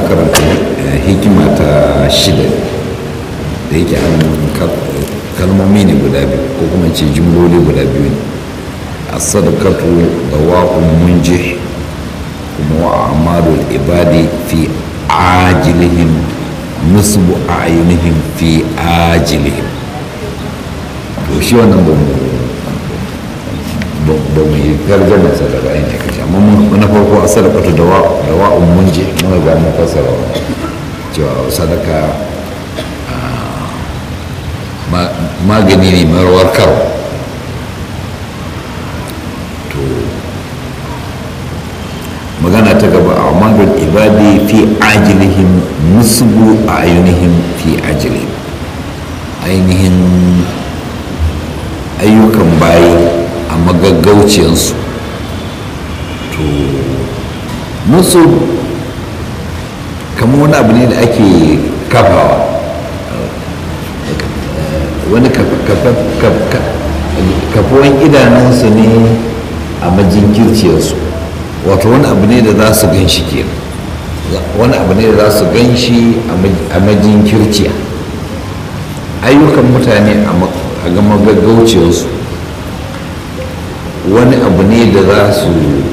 karanta hikima ta shida da yake an kalmomi ne guda biyu ko kuma ce jimloli guda biyu ne a sadakatu da wa'un munje kuma wa amalul ibadi fi ajilihim nusbu a'yunihim fi ajilihim to shi wannan ba mu ba mu yi tarjama sa daga ainihin kashi amma na farko a sadakatu da wa'un munje mun ga mun fasara cewa sadaka magani ne marwar karo to magana ta gaba a amalul ibadi fi ajilihim musbu a ainihin fi ajilihim ainihin ayyukan bayi a magaggauciyarsu to musu kamar wani abu ne da ake kafawa wani kafuwan idanunsu ne a majinkirciyarsu wato wani abu ne da za su gan shi ke wani abu ne da za su gan shi a majinkirciya ayyukan mutane a gama gaggauciyarsu wani abu ne da za su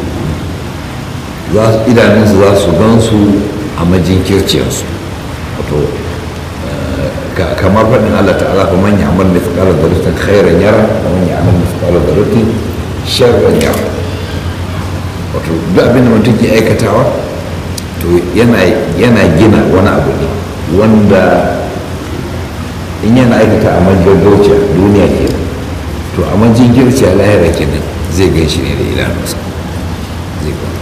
idanunsu za su gan su a majinkirciyarsu wato kamar faɗin Allah ta'ala fa man ya'mal mithqala dharratin khairan yara wa man ya'mal mithqala dharratin sharran yara wato duk abin da mutum ke aikatawa to yana yana gina wani abu ne wanda in yana aikata a majagauciya duniya ke to a majigirciya lahira kenan zai gan shi ne da idanunsa zai gan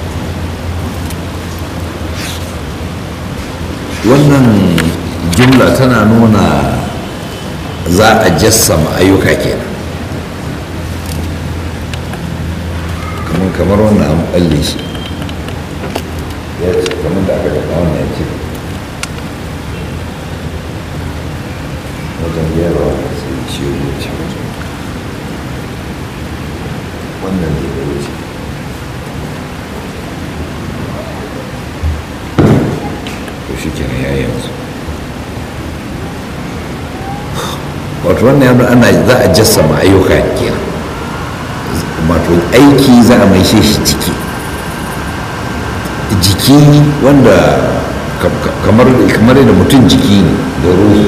wannan jumla tana nuna za a jassama ayyuka kenan kamar kamar wannan an balle shi ya ce kamar da aka gaba wannan ya ce wajen gyara sai ciwo wuce wajen wannan ne da wuce to shi kenan ya yanzu wato wannan yadda ana za a jassama ayyuka kenan wato aiki za a maishe shi jiki jiki wanda kamar kamar da mutum jiki ne da ruhi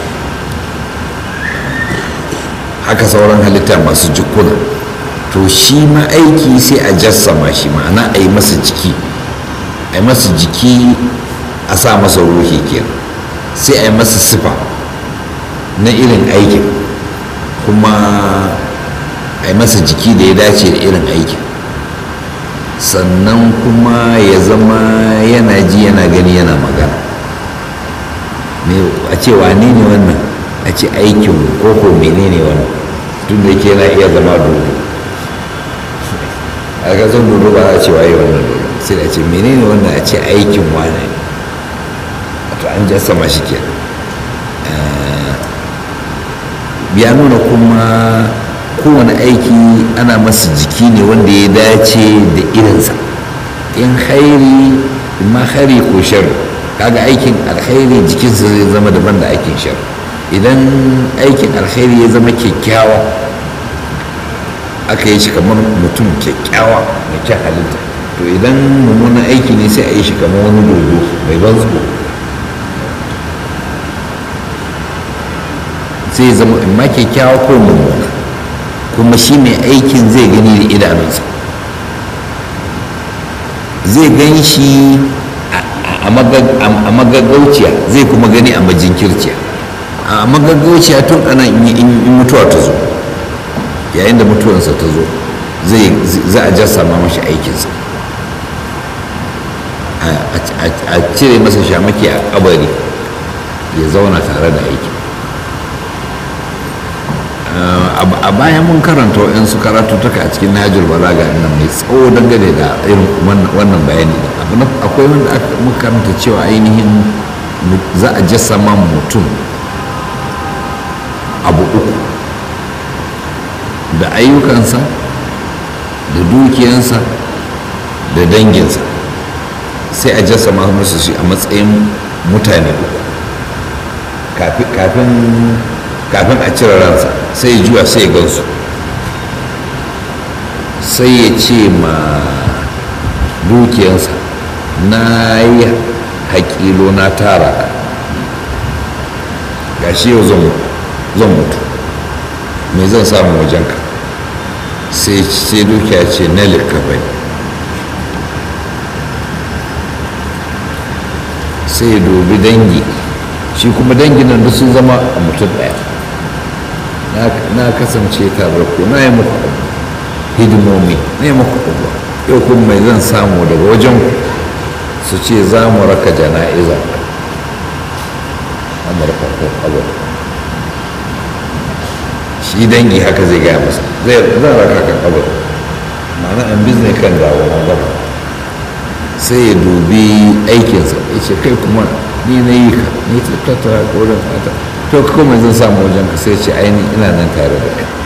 haka sauran halitta masu jikuna to shi ma aiki sai a jassama shi ma'ana a yi masa jiki a yi masa jiki a sa masa ruhi kenan sai a yi masa sifa na irin aikin kuma a yi masa jiki da ya dace da irin aikin sannan kuma ya zama yana ji yana gani yana magana a ce wane ne wannan a ce aikin koko menene wannan tun da ke yana iya zama dodo a kasar dodo ba a ce waye wannan dodo sai da ce menene wannan a ce aikin wane wato an jasa shi kenan ya nuna kuma kowane aiki ana masa jiki ne wanda ya dace da irinsa in hairi ma hairi ko shari kaga aikin alkhairi jikinsa zai zama daban da aikin shari idan aikin alkhairi ya zama kyakkyawa aka yi shi kamar mutum kyakkyawa mai kyan halitta to idan mummunan aiki ne sai a yi shi kamar wani dodo mai ban tsoro zai zama in ma kyakkyawa ko mummuna kuma shi mai aikin zai gani da idanunsa zai gan shi a magagauciya zai kuma gani a majinkirciya a magagauciya tun ana in mutuwa ta zo yayin da mutuwansa ta zo za a jasa ma mashi aikinsa a cire masa shamaki a kabari ya zauna tare da aiki a bayan mun karanta waɗansu karatuttuka a cikin najul balaga nan mai tsawo dangane da irin wannan bayani da akwai wanda aka muka karanta cewa ainihin za a jassama mutum abu uku da ayyukansa da dukiyansa da danginsa sai a jasa musu shi a matsayin mutane uku kafin kafin a cire ransa sai ya juya sai ya gansu sai ya ce ma dukiyansa na yi haƙilo na tara ka ga shi yau zan mutu me zan samu wajenka sai dukiya ce na likafai sai ya dubi dangi shi kuma dangin nan sun zama a mutum ɗaya na kasance tare ku na yi muku hidimomi na yi muku abuwa yau kuma mai zan samu daga wajen su ce za mu raka jana'iza amurka ko abuwa shi dangi haka zai gaya masa zan raka kan abuwa ma'ana an bizne kan dawo na gaba sai ya dubi aikinsa ya ce kai kuma ni na yi ka ni ta tattara koren fata to kuma zan samu wajen ka sai ce aini ina nan tare da kai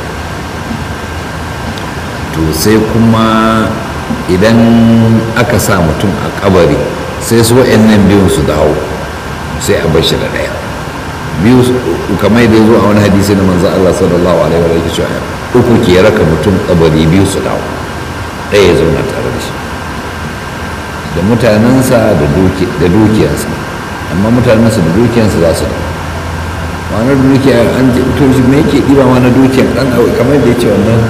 to sai kuma idan aka sa mutum a kabari sai su wa'annan biyun su dawo sai a bar shi da ɗaya biyu kamar da zo a wani hadisi na manzo Allah sallallahu alaihi wa sallam uku ke raka mutum kabari biyu su dawo ɗaya ya zauna tare da shi da mutanensa da dukiyarsa amma mutanensa da dukiyarsa za su dawo ma'anar dukiya an to shi me yake ɗiba ma na dukiyar ɗan kamar da ya ce wannan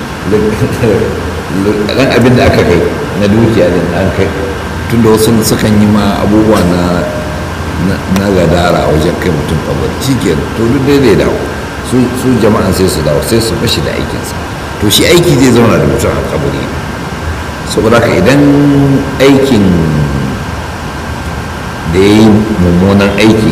ɗan abin da aka kai na dukiya din an kai tun da wasu sukan yi ma abubuwa na na gadara wajen kai mutum kabari shi ke to duk dai zai dawo su jama'an sai su dawo sai su bashi da aikinsa to shi aiki zai zauna da mutum a kabari saboda haka idan aikin da ya yi mummunan aiki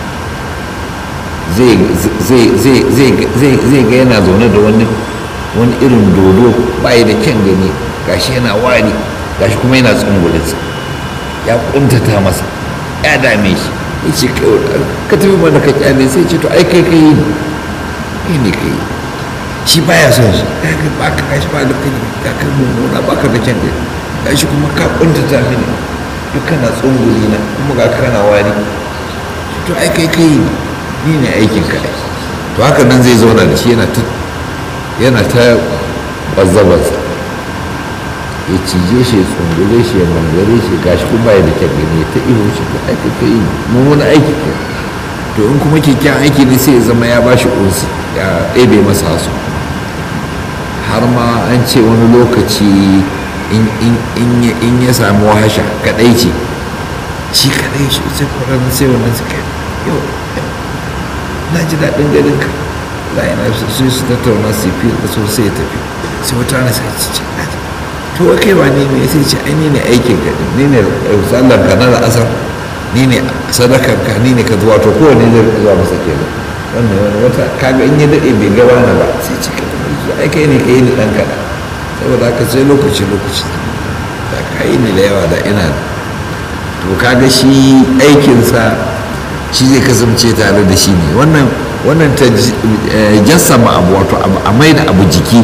zai ga yana zaune da wani wani irin dodo bayi da kyan gani gashi yana wari gashi kuma yana tsungulinsa ya kuntata masa ya dame shi ya ce ka tafi mana ka kyale sai ce to ai kai kai ne kai ne kai shi baya son shi ba ka gashi ba da kai ga kai mummuna ba ka da kyan gani gashi kuma ka kuntata mini duk kana tsunguli na kuma ga kana wari to ai kai kai ne ni ne aikin ka to haka nan zai zauna da shi yana ta yana ta bazzabarsa ya cije shi ya tsungule shi ya mangare shi gashi kuma ya da kyan gani ta ihu shi ko aiki ka yi mummuna aiki ke to in kuma kyakkyan aiki ne sai ya zama ya bashi unsi ya ɗebe masa hasu har ma an ce wani lokaci in ya samu wahasha kaɗai ce shi kaɗai shi sai kwarar sai wannan suka yau na ji daɗin ganin ka la yana sai su tattauna su fi da so sai ya tafi sai wata rana sai ci ce to wa kai ba ne me sai ce ai ni ne aikin ka ni ne sallar ka na asar ni ne sadakar ka ni ne ka zuwa to kowane zai zuwa masa kenan wannan wani wata kaga in ya daɗe bai gaba na ba sai ce ka tafi ai kai ne ka yi ni ɗan kaɗa saboda haka sai lokaci lokaci da ka yi ni da yawa da ina to kaga shi aikinsa shi zai kasance tare da shi ne wannan wannan ta jassama abu wato a mai da abu jiki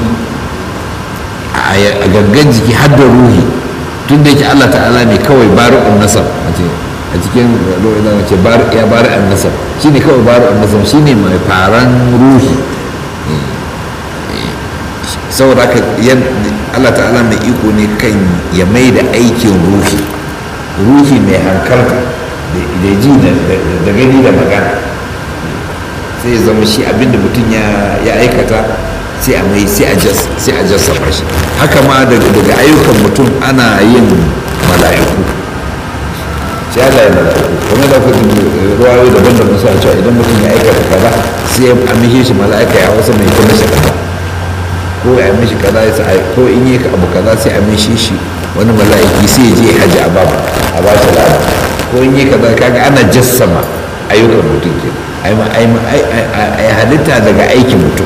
a gangan jiki har da ruhi tun da yake Allah ta'ala ne kawai bari'un nasar a cikin ro'in da ce ya bari'un nasar shi ne kawai bari'un nasar shi ne mai faran ruhi saboda haka Allah ta'ala mai iko ne kan ya mai da aikin ruhi ruhi mai hankalka da ji da gani da magana sai ya zama shi abinda mutum ya aikata sai a mai sai a jasa shi haka ma daga ayyukan mutum ana yin mala'iku sai ana yin mala'iku kuma da ku ruwayo daban da musa cewa idan mutum ya aikata kaza sai a mishi shi mala'ika ya wasa mai kuma shi kaza ko ya mishi kaza ya ko in yi abu kaza sai a mishi shi wani mala'iki sai ya je hajji a babu a ba shi lada ko in yi kaza kaga ana jassama ayyukan mutum ke ai halitta daga aikin mutum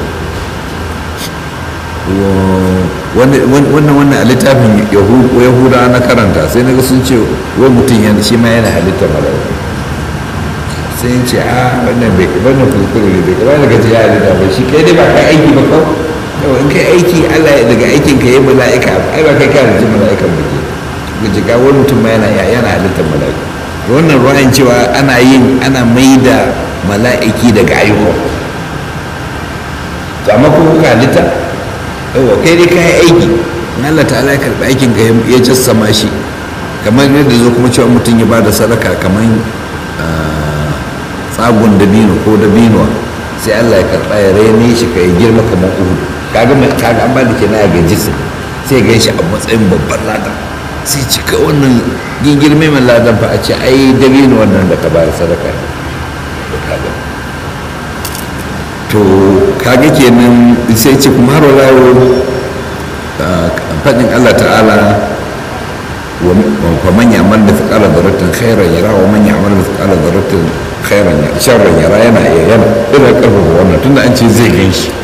wannan wannan a littafin yahuda na karanta sai naga sun ce wai mutum yana shi ma yana halitta mala'ika sai ce a wannan bai wannan kuskure ne bai kamar daga ya halitta ba shi kai dai ba kai aiki ba kawai yau in kai aiki allah daga aikin ka yi mala'ika ai ba kai ka halitta mala'ikan ba ke suka ce ga wani mutum ma yana yana halittar mala'iku wannan ruwayan cewa ana yin ana mai da mala'iki daga ayyuka to amma ko kuka halitta yawa kai dai kayi aiki in Allah ta'ala ya karɓi aikin ka ya jassama shi kamar yadda zo kuma cewa mutum ya bada sadaka kamar tsagon dabino ko dabinuwa sai Allah ya karɓa ya raine shi ka ya girma kamar uhu kaga mai kaga an ba da kenan a gaji sai gan shi a matsayin babban lada sai cika wannan gingirme mai ladan fa a ce ai dabino wannan da ka bayar sadaka ne to kaga kenan sai ce kuma har walawo faɗin Allah ta'ala wa man ya'mal mithqala dharratin khairan yara wa man ya'mal mithqala dharratin khairan yara sharran yara yana yana ina karfafa wannan tunda an ce zai gan shi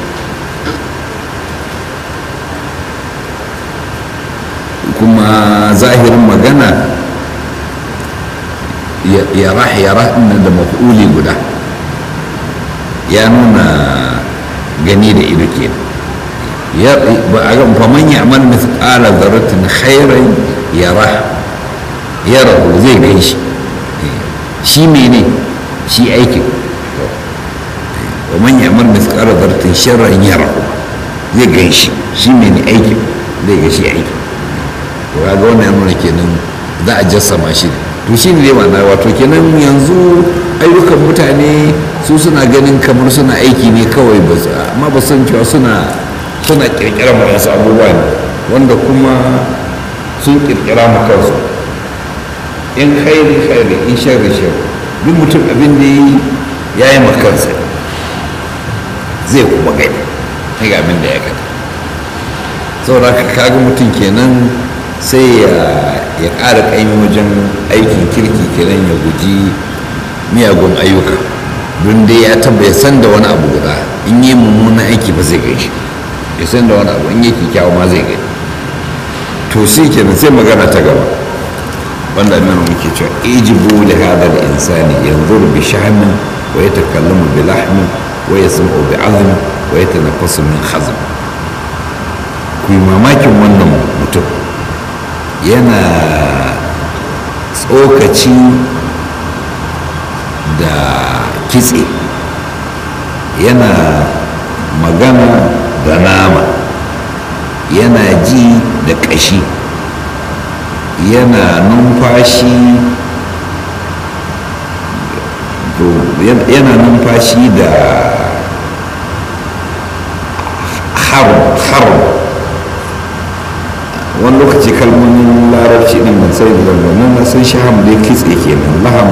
kuma zahirin magana yara yara ina da maf'uli guda ya nuna gani da ido ke ya ba a ga faman ya amal mithqala dharratin khairan yara yarahu zai gan shi shi mene shi aikin wa man ya amal mithqala dharratin sharran yarahu zai gan shi shi mene aikin zai ga shi aikin to kaga wannan ya nuna kenan za a jassama shi to shi ne ma'ana wato kenan yanzu ayyukan mutane su suna ganin kamar suna aiki ne kawai ba amma ba san cewa suna suna kirkira ma wasu abubuwa ne wanda kuma sun kirkira ma kansu in khairi khairi in sharri sharri duk mutum abin da yi ya yi ma kansa zai kuma gani ga abin da ya gani saboda kaga mutum kenan sai ya ƙara ƙaimi wajen aikin kirki kenan ya guji miyagun ayyuka don dai ya taba ya san da wani abu guda in yi mummunan aiki ba zai gaishe ya san da wani abu in yi kyakkyawa ma zai gai to sai kenan sai magana ta gaba wanda aminu muke cewa ijibu li hada da insani yanzuru bi shahmin wa yatakallamu bi lahmin wa yasma'u bi azmi wa yatanaffasu min hazm ku yi mamakin wannan mutum yana tsokaci da kitse yana magana da nama yana ji da ƙashi yana numfashi yana numfashi da har wani lokaci kalmomin larabci din ban sai da zama na sun shaham dai kitse kenan laham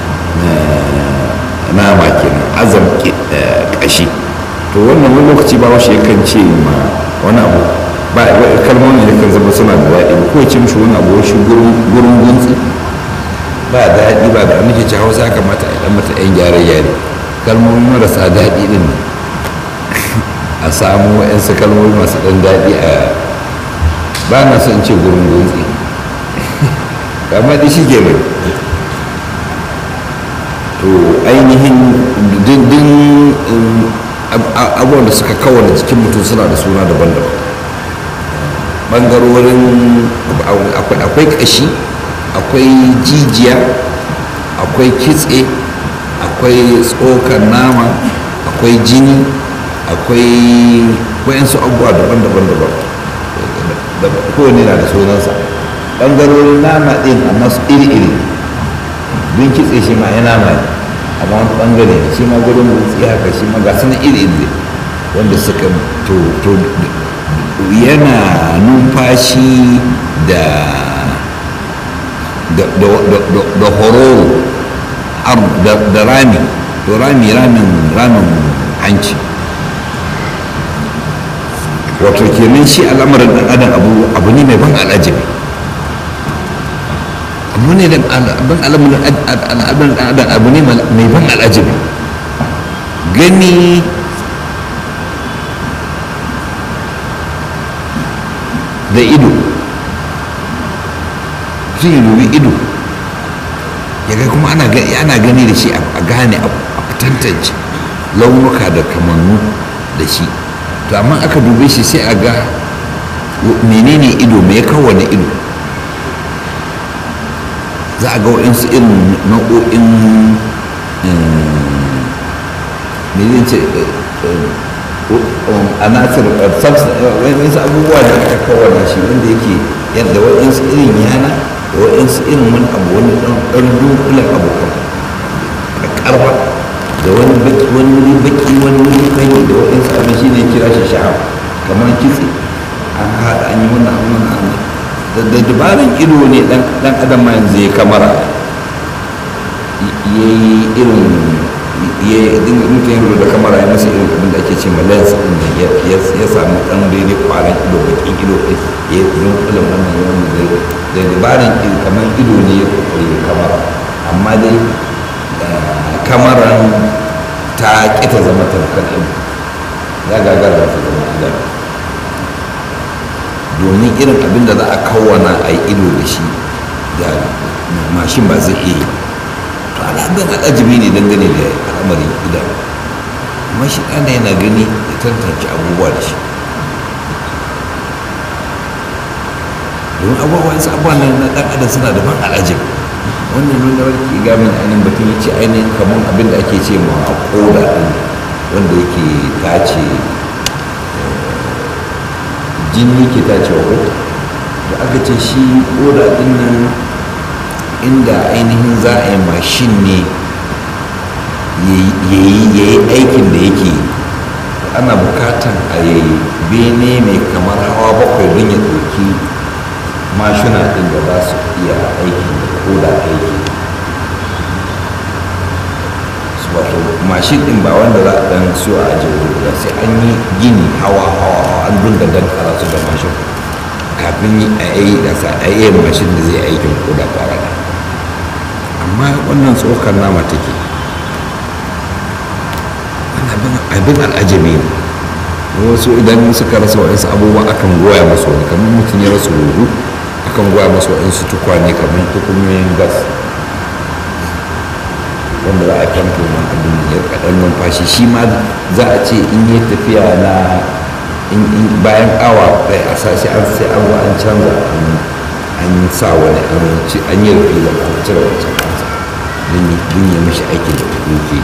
nama kenan azam kashi to wannan wani lokaci ba washe yakan ce ma wani abu ba kalmomin yakan zama suna da daɗi ko ce mishi wani abu shi gurin guntsi ba daɗi ba da nake ci hausa kamata a ɗan mata yan gyare-gyare kalmomi marasa daɗi din a samu wa'yansu kalmomi masu ɗan daɗi a ba na son ce gurin guntsi amma da shi ke mai to ainihin dindin abubuwan da suka kawana jikin mutum suna da suna daban-daban ɓangarorin akwai ƙashi akwai jijiya akwai kitse akwai tsokar nama akwai jini akwai wayansu abubuwa daban-daban daban da kowane na da sunansa ɓangarorin nama ɗin amma su iri-iri don kitse shi ma ya nama ne amma wani ɓangare shi ma gudun motsi haka shi ma ga su na iri-iri wanda suka to yana numfashi da da hororo da rami to rami ramin ramin hanci wato kenan shi al'amarin dan adam abu abu ne mai ban al'ajabi abu ne da ban al'amarin dan adam abu ne mai ban al'ajabi gani da ido sun yi dubi ido ya ga kuma ana gani da shi a gane a tantance launuka da kamannu da shi to amma aka dube shi sai a ga menene ido mai kawane ido za a ga waɗansu irin nau'o'in me zai ce anasir waɗansu abubuwa da aka kawana shi wanda yake yadda waɗansu irin yana da waɗansu irin wani abu wani ɗan dunkulen abu ƙarfa da wani baki wani wuri baki wani wuri kai da waɗansu abin shi ne kira shi sha'awa kamar kitse an haɗa an yi wannan an wannan an da dabarin ido ne ɗan adam ma yanzu ya kamara ya yi irin ya dinga mutum ya da kamara ya masa irin abin da ake ce ma lens din da ya samu ɗan daidai kwaran ido bakin ido ɗin ya yi dunkulen wannan yawan da dabarin kamar ido ne ya kokari ya kamara amma dai kamaran ta kita zama tamkar ido ya gagara ta zama idan domin irin abin da za a kawana a yi ido da shi da mashin ba zai iya yi to al'adun al'ajibi ne dangane da al'amarin idan amma shi ɗana yana gani da tantance abubuwa da shi domin abubuwan su abubuwan na ɗan adam suna da ban al'ajibi wannan nuna wani gamin ainihin batun ya ce ainihin kamar abin da ake ce ma a koda ɗin wanda yake tace jini ke tace wa ko da aka ce shi koda ɗin nan inda ainihin za a yi mashin ne ya yi aikin da yake ana bukatan a yi bene mai kamar hawa bakwai don ya ɗauki mashina ɗin da za su iya aiki ko da aiki su wato mashin ɗin ba wanda za a ɗan siyo a ajiye guda sai an yi gini hawa hawa hawa an dunga dankara su da mashin kafin a yi gasa a yi mashin da zai aikin ko da kwara da amma wannan tsokar nama take abin al'ajabi ne wasu idan suka rasa waɗansu abubuwa akan goya masu wani kamar mutum ya rasa hudu akan goya masu waɗansu tukwane kamar tukunyoyin gas wanda za a kyanto man abin ya kaɗan numfashi shi ma za a ce in yi tafiya na bayan awa ɗaya a sashi an sai an an canza an sa wani an yi rufi da an cire wancan kansa don ya mishi aikin da yake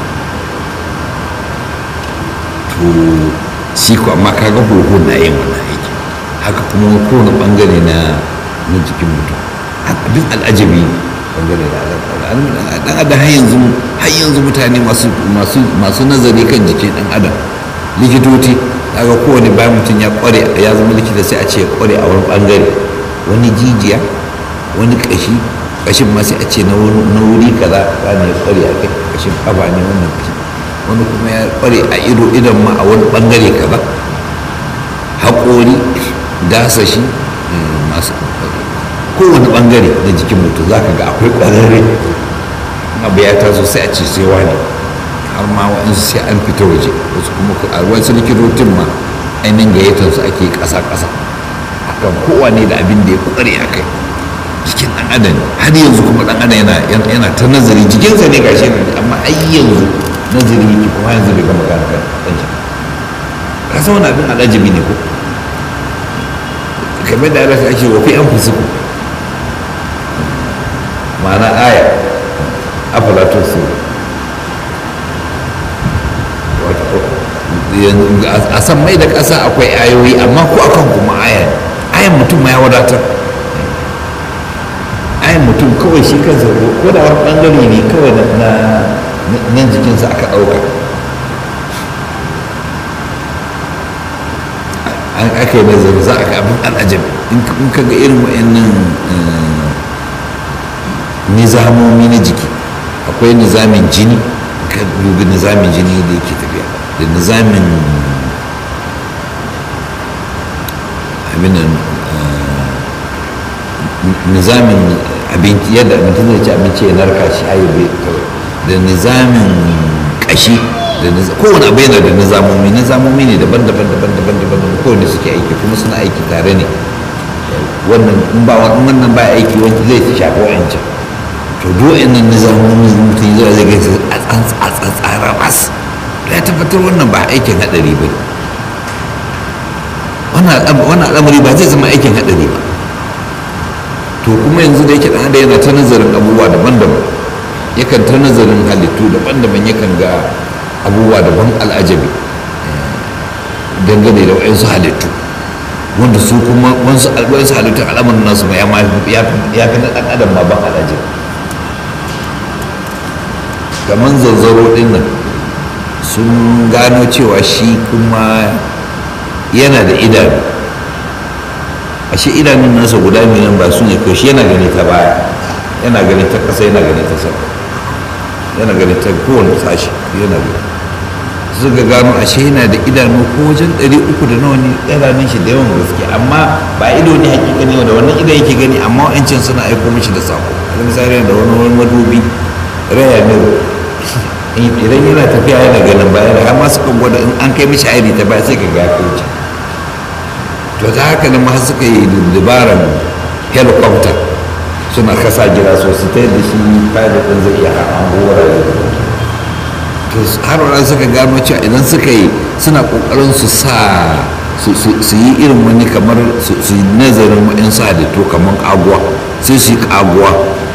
to shi ko amma kaga huhu na yin wannan aiki haka kuma kowane bangare na na jikin mutum abin al'ajabi bangare da dan adam har yanzu har yanzu mutane masu masu masu nazari kan jikin dan adam likitoci daga kowane bayan mutum ya kware ya zama likita sai a ce ya kware a wani bangare wani jijiya wani kashi kashin ma sai a ce na wuri kaza wani ya kware a kai kashin kafa ne wannan kashi wani kuma ya kware a ido idan ma a wani bangare kaza haƙori dasa shi masu kowane bangare na jikin mutum za ka ga akwai ƙwararre abu ya taso sai a ce sai wani har ma wa'insu sai an fita waje wasu kuma a wasu likitocin ma ainihin gayyatar su ake ƙasa-ƙasa akan kowane da abin da ya ƙware a kai jikin ɗan adam har yanzu kuma ɗan adam yana ta nazari jikinsa ne gashi amma ai yanzu nazari yake kuma yanzu bai gama gane kan shi ka san wani abin al'ajabi ne ko kamar da Allah ake wa fi an fusuku ma'ana aya afala tusu a san mai da ƙasa akwai ayoyi amma ko akan kuma aya ayan mutum ma ya wadatar ayan mutum kawai shi kansa ko da wani bangare ne kawai na nan jikinsa aka ɗauka an aka yi nazari za a ga abin al'ajabi in ka ga irin wa'annan nizamomi na jiki akwai nizamin jini ka dubi nizamin jini da yake tafiya da nizamin abin nizamin abinci yadda abinci zai ci abinci ya narka shi ayyubi da nizamin kashi da kowane abu yana da nizamomi nizamomi ne daban-daban daban-daban daban kowane suke aiki kuma suna aiki tare ne wannan in ba wannan ba aiki wani zai shafi wa'ancan to duk nan nizamomi mutum zai zai gaisa a tsantsara mas ya tabbatar wannan ba aikin hadari ba wannan al'amari ba zai zama aikin hadari ba to kuma yanzu da yake ɗan adam yana ta nazarin abubuwa daban-daban yakan ta nazarin halittu daban-daban yakan ga abubuwa daban al'ajabi dangane da wa'insu halittu wanda su kuma wasu halittun al'amarin nasu ma ya fi na ɗan adam ma ban al'ajabi kamar zanzaro ɗin nan sun gano cewa shi kuma yana da idanu ashe idanun nasa guda miliyan ba su ne kai shi yana gani ta baya yana gani ta ƙasa yana gani ta sama yana gani ta kowane sashi yana gani suka gano ashe yana da idanu ko wajen ɗari uku da nawa ne idanun shi da yawan gaske amma ba ido ne hakika ne da wannan ido yake gani amma wa'ancin suna aiko mishi da sako wani misali da wani wani madubi raya ne idan yana tafiya yana ganin baya da amma suka gwada in an kai mishi aini ta baya sai ka ga kauce to ta haka nan ma suka yi dabaran helicopter suna kasa gida sosai ta yadda shi pilot ɗin zai iya hango wurare to har wani suka gano cewa idan suka yi suna kokarin su sa su yi irin wani kamar su yi nazarin wa'in sa da to kamar kaguwa sai su yi kaguwa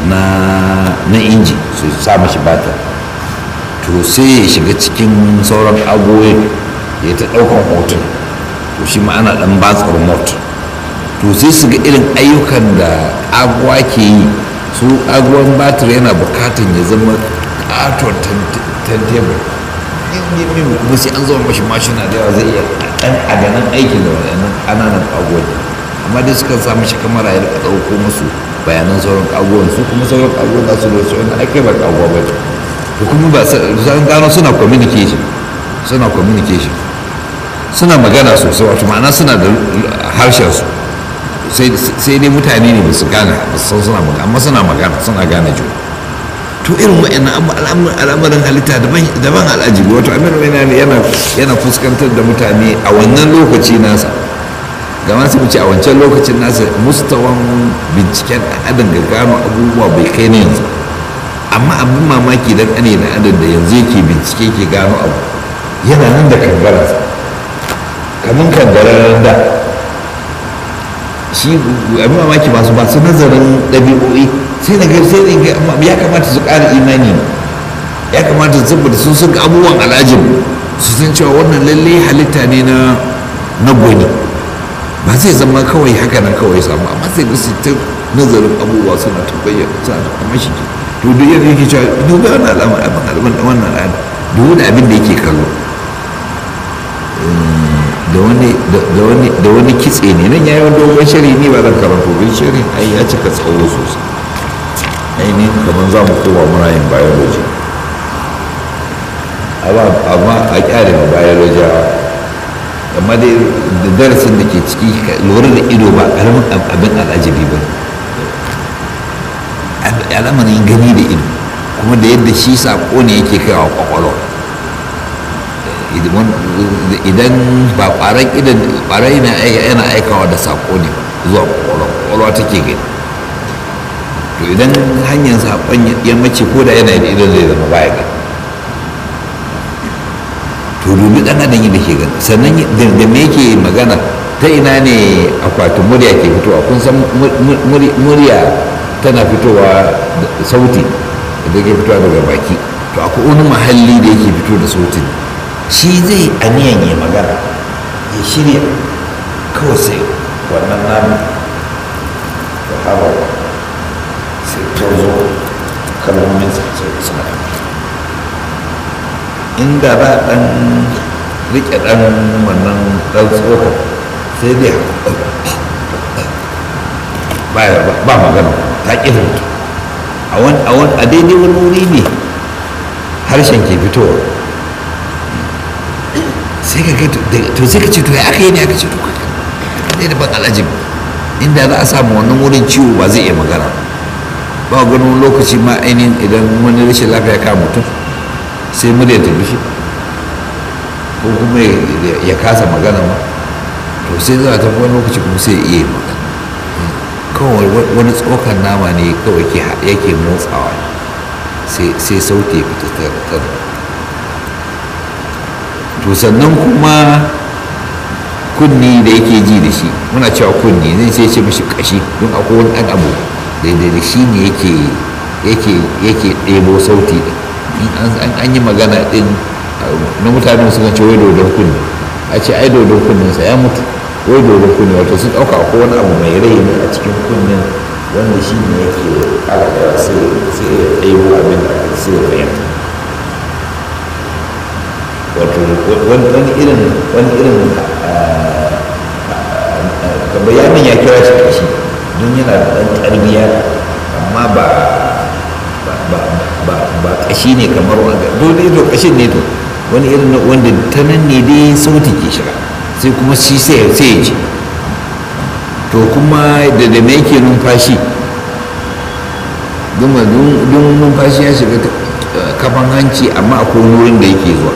na inji su sa mashi bata to sai ya shiga cikin sauran agoyin ya ta ɗaukan hoton to shi ma ana ɗan batsa remote to sai su ga irin ayyukan da aguwa ke yi su aguwan batir yana bukatan ya zama ƙaton tantebur kuma sai an zama mashi mashina da yawa zai iya ɗan adanan aikin da wadannan ƙananan agoyi amma dai sukan sa mashi kamara ya rika ɗauko musu bayanan sauran agoyin su kuma sauran agoyin za su da su wani ake ba agowa ba to kuma ba sun gano suna communication suna communication suna magana sosai wato ma'ana suna da harshen su sai dai mutane ne ba su gane ba su san suna magana amma suna magana suna gane juna to irin wa'annan al'amarin halitta daban al'ajibi wato amir yana yana fuskantar da mutane a wannan lokaci nasa ga masu wuce a wancan lokacin nasa mustawan binciken adam ga gano abubuwa bai kai na yanzu amma abin mamaki dan ane da adam da yanzu yake bincike ke gano abu yana nan da kangararsa kamar kangararren da shi abin mamaki masu masu nazarin ɗabi'o'i sai na ga sai ga ya kamata su ƙara imani ya kamata su saboda sun san abubuwan al'ajin su san cewa wannan lalle halitta ne na na gwani ba zai zama kawai haka nan kawai samu amma sai ga su ta nazarin abubuwa suna ta bayyana suna ta amma shi to duk yadda yake cewa duba wannan al'amari abin al'amari wannan al'ada duk da abin da yake kallo da wani da wani da wani kitse ne nan yayi wani dogon shari ne ba zan karanto bin shari ai ya cika tsawo sosai ainihin kamar za mu koma muna yin biology amma a kyale ma biology amma dai da darasin da ke ciki lura da ido ba karamin abin al'ajabi ba al'amarin gani da ido kuma da yadda shi sako ne yake kai wa kwakwalwa idan ba kwaran idan kwarai yana aikawa da sako ne zuwa kwakwalwa kwakwalwa take gani to idan hanyar saƙon ya mace ko da yana da idan zai zama baya gani to dubi ɗan adam yadda ke gani sannan da me yake magana ta ina ne akwatin murya ke fitowa kun san murya tana fitowa sauti da ke fitowa daga baki to akwai wani mahalli da yake fito da sautin shi zai aniyan ya magana ya shirya kawai sai wannan namu da hawa sai tozo kalmomin sai suna inda za a ɗan riƙe ɗan wannan ɗan tsohon sai dai ba magana ta ƙi fito a daidai wani wuri ne harshen ke fitowa sai ka to sai ka ce to ya aka yi ne aka ce to ka ne da ban alajib inda za a samu wannan wurin ciwo ba zai iya magana ba ganin lokaci ma ainihin idan wani rashin lafiya ka mutum sai murya ta bishi ko kuma ya kasa magana ma to sai za a tafi wani lokaci kuma sai iya magana kawai wani tsokan nama ne kawai yake motsawa sai sauti ya fita ta to sannan kuma kunni da yake ji da shi muna cewa kunni zai sai ce mishi kashi don akwai wani ɗan abu daidai da shi ne yake yake yake ɗebo sauti da in an yi magana ɗin na mutane suka ce wai dodon kunne a ce ai dodon kunninsa ya mutu wai dodon kunne wato sun ɗauka ko wani abu mai rai ne a cikin kunnen wanda shi ne yake alaƙa sai ya ɗebo abin da aka sai ya fahimta wato wani irin wani irin bayanin ya kira shi kashi don yana da ɗan ƙarniya amma ba ba kashi ne kamar wanda dole to kashin ne to wani irin wanda ta nan ne dai sauti ke shiga sai kuma shi sai ya ji to kuma da da me yake numfashi duma dun numfashi ya shiga kafan hanci amma akwai wurin da yake zuwa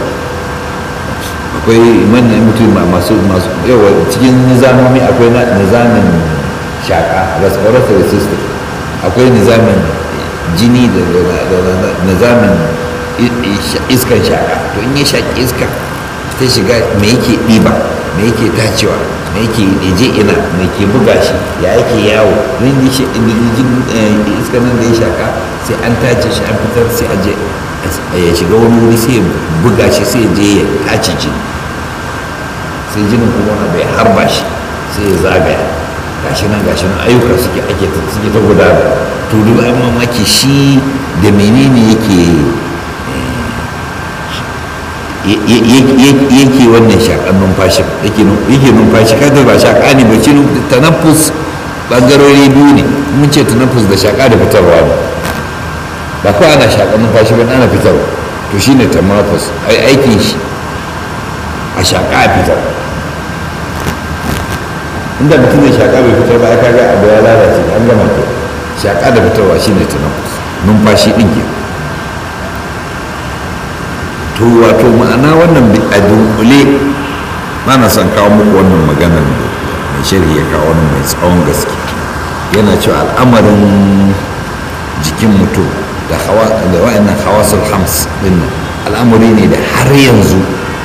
akwai manyan mutum masu masu yawa cikin nizamomi akwai nizamin shaka respiratory system akwai nizamin jini da nizamin iskan shaka to in ya shaki iska ta shiga me yake ɗiba me yake tacewa me yake je ina me ke buga shi ya yake yawo don shi iska nan da ya shaka sai an tace shi an fitar sai a je ya shiga wani wuri sai ya buga shi sai je ya tace jini sai jinin kuma wani bai harba shi sai ya zagaya gashi nan gashi nan ayyuka suke ake suke ta gudana to duk an mamaki shi da menene yake yake wannan shakan numfashin yake numfashi kada ba shaka ne ba shi tanaffus bangarori biyu ne mun ce tanaffus da shaka da fitarwa ne ba kawai ana shakan numfashi ba ana fitarwa to shine tanaffus ai aikin shi a shaka a fitar inda mutum zai shaƙa bai fitar ba ya kaga abu ya lalace an gama ke shaƙa da fitarwa shi ne tunafus numfashi ɗin ke to wato ma'ana wannan a dunkule na na son kawo muku wannan maganar da mai sharhi ya kawo wannan mai tsawon gaske yana cewa al'amarin jikin mutum da wa'annan hawasul hams ɗin nan al'amari ne da har yanzu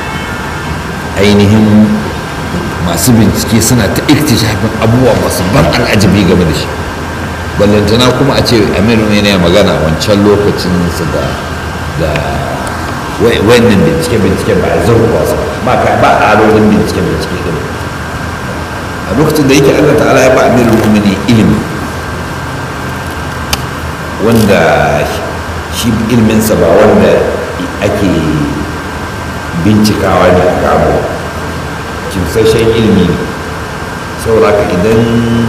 ainihin masu bincike suna ta iktishafin abubuwa masu ban al'ajabi game da shi ballantana kuma a ce amiru ne ya magana wancan lokacin su da da wayannan bincike bincike ba a zurfa su ba ka ba alolin bincike bincike din a lokacin da yake Allah ta'ala ya ba amiru mu'mini ilimi wanda shi ilminsa ba wanda ake bincikawa ne a gabo kimsashen ilimi ne saboda ka idan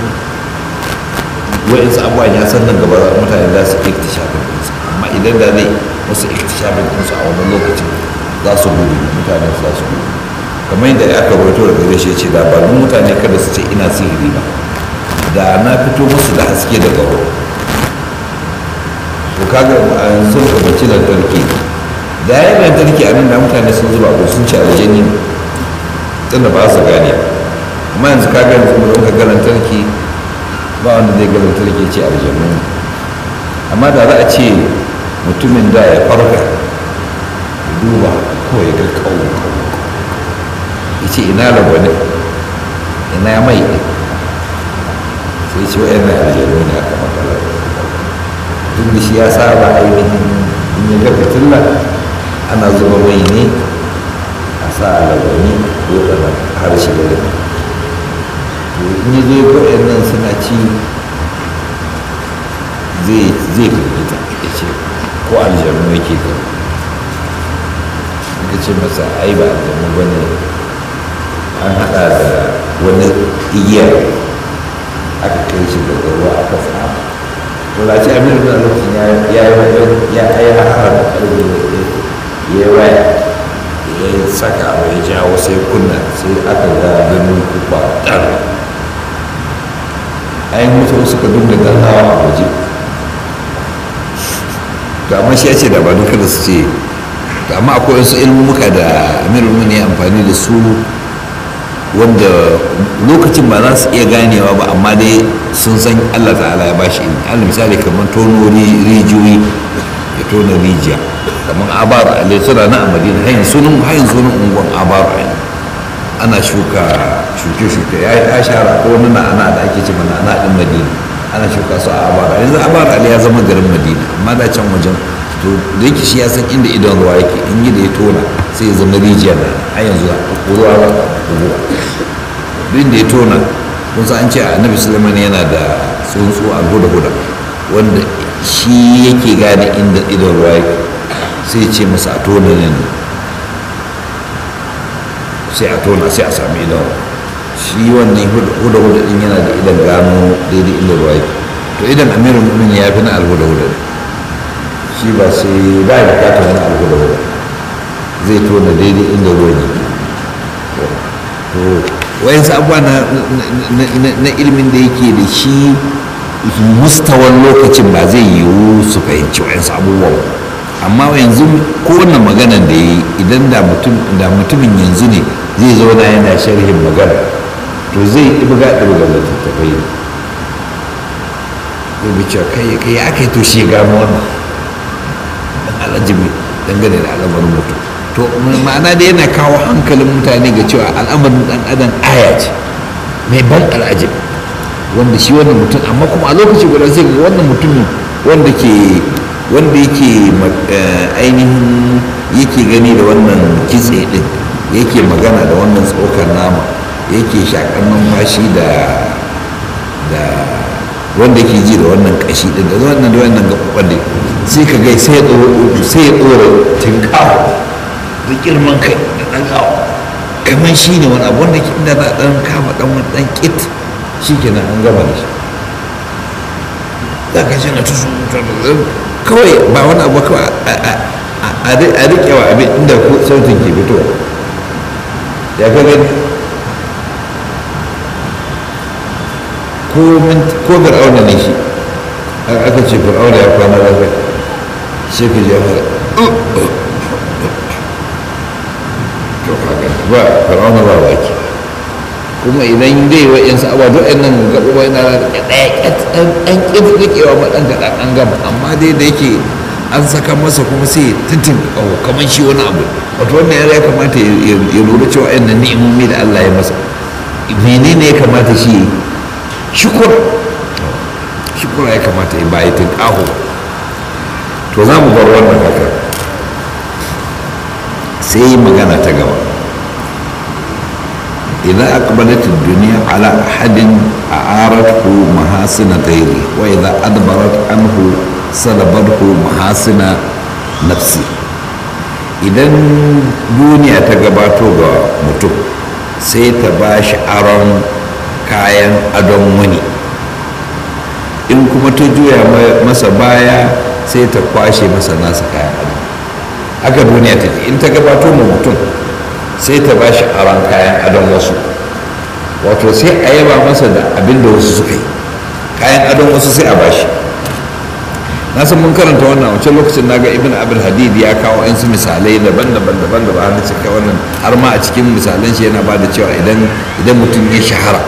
wa'insu abubuwan ya san nan gaba mutane za su iktishafin ɗinsu amma idan da zai wasu iktishafin ɗinsu a wani lokacin za su gudu mutane za su gudu kamar yadda aka rawaito daga gare shi ce da ba mutane kada su ce ina sihiri ba da na fito musu da haske daga ruwa to kaga a yanzu ka bace lantarki da ya yi lantarki a nan da mutane sun zuba ko sun ci aljani ne tunda ba su gane amma yanzu ka gani kuma don ka ga lantarki ba wanda zai ga lantarki ce aljanu amma da za a ce mutumin da ya farka ya duba ko ya ga kawo ya ce ina lagwani ina mai ɗin sai ce wa'yan na aljanu ne aka makala duk da shi ya saba ainihin in ya ga fitilla ana zuba mai ne a sa a lagwani ko da harshe da rai to in ya zo ya ga nan suna ci zai zai firgita ya ce ko aljanu yake ga ka ce masa ai ba aljanu ba ne an haɗa da wani igiyar aka kai shi daga ruwa aka tsama to da ce amir da lokacin ya ya ya ya hara da ƙarfi ya yi waya ya saka abu ya jawo sai kunna sai aka ga ganin kuba ɗan ayin mutu suka dinga dannawa a waje to amma shi ya ce da ba duka da su ce to amma akwai wasu ilmumuka da amirul ne amfani da su wanda lokacin ba za su iya ganewa ba amma dai sun san allah ta'ala ya bashi ilmi allah misali kamar tono rijiyoyi ya tona rijiya kamar abaru a suna na a madina hayin sunan hayin sunan unguwan abaru a ana shuka shuke-shuke ya yi ashara ko wani na'ana da ake ce mana ana ɗin madina ana shuka su a abara yanzu abara ali ya zama garin madina amma da can wajen to da yake shi ya san inda idon ruwa yake in yi da ya tona sai ya zama rijiya na a yanzu ruwa ba ruwa duk da ya tona kun san an ce annabi sulaiman yana da tsuntsu a huda huda wanda shi yake gane inda idon ruwa yake sai ce masa a tona ne sai a tona sai a sami idon shi wannan huda huda din yana da idan gano daidai inda ruwa yake to idan amirin mumin ya fi na alhuda huda shi ba sai ba ya bukatar wani alhuda huda zai tona daidai inda ruwa ne to wayansu abubuwa na ilimin da yake da shi mustawan lokacin ba zai yiwu su fahimci wayansu abubuwa amma yanzu ko wannan maganan da ya yi idan da mutumin yanzu ne zai zauna yana sharhin magana to zai ɗibga ɗibga littattafai ne zai bi cewa kai kai ya kai to shi gano wannan dan alajibi dangane da al'amarin mutum to ma'ana da yana kawo hankalin mutane ga cewa al'amarin dan adam aya ce mai ban al'ajabi wanda shi wannan mutum amma kuma a lokaci guda sai ga wannan mutumin wanda ke wanda yake ainihin yake gani da wannan kitse din yake magana da wannan tsokar nama yake shakar numfashi da da wanda yake ji da wannan kashi din da wannan da wannan gaɓaɓɓen din sai ka gai sai ya ɗora sai ya ɗora tinkawo da girman kai da ɗan kawo kamar shi ne wani abu wanda ke inda za a ɗan kama ɗan wani ɗan ƙit shi kenan an gama da shi za ka ce na tusu kawai ba wani abu kawai a riƙe wa abin inda sautin ke fitowa ya ka gani ko fir'auna ne shi aka ce fir'auna ya kwana lafiya sai ka ji ya fara to haka ba fir'auna ba baki kuma idan dai wa yansu abuwa duk ɗan nan gaɓuɓa yana da ɗaya ɗan ƙin riƙewa ma ɗan kaɗan an gama amma dai da yake an saka masa kuma sai tintin ƙaho kamar shi wani abu wato wannan yara ya kamata ya lura cewa yan nan ni'imomi da Allah ya masa menene ya kamata shi yi shukur shukura ya kamata ya bayi tun ƙaho to za mu bar wannan haka sai magana ta gaba إذا أقبلت الدنيا على أحد أعارته محاسن غيره وإذا أدبرت عنه سلبته محاسن نفسه idan duniya ta gabato ga mutum sai ta ba shi aron kayan adon wani in kuma ta juya masa baya sai ta kwashe masa nasa kayan adon haka duniya ta in ta gabato ma mutum sai ta ba shi aron kayan adon wasu wato sai a yaba masa da abin da wasu suka yi kayan adon wasu sai a ba shi na san mun karanta wannan wancan lokacin na ga ibn abin hadid ya kawo yansu misalai daban-daban daban-daban har cika wannan har ma a cikin misalan shi yana ba da cewa idan idan mutum ya shahara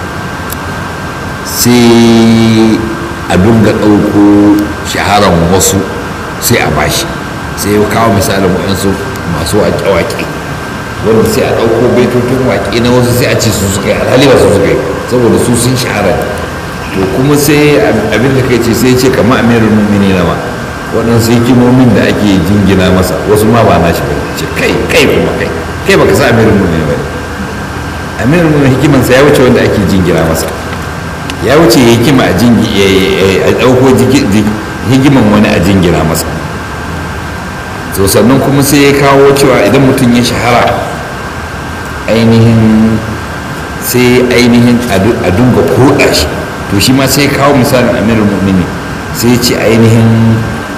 sai a dunga ɗauko shaharan wasu sai a bashi sai ya kawo misalin waɗansu masu waƙe-waƙe wanda sai a ɗauko baitutun waƙe na wasu sai a ce su suka yi alhali ba su suka yi saboda su sun shahara to kuma sai abin da kai ce sai ce kamar amirul mu'mini na ma waɗansu hikimomin da ake jingina masa wasu ma ba na shi ba ce kai kai kuma kai kai baka sa amirul mu'mini ba amirul mu'mini hikimansa ya wuce wanda ake jingina masa ya wuce hikima a jingi a ɗauko hikiman wani a jingina masa to sannan kuma sai ya kawo cewa idan mutum ya shahara ainihin sai ainihin a dunga koda shi to shi ma sai kawo misalin amirul mu'mini sai ce ainihin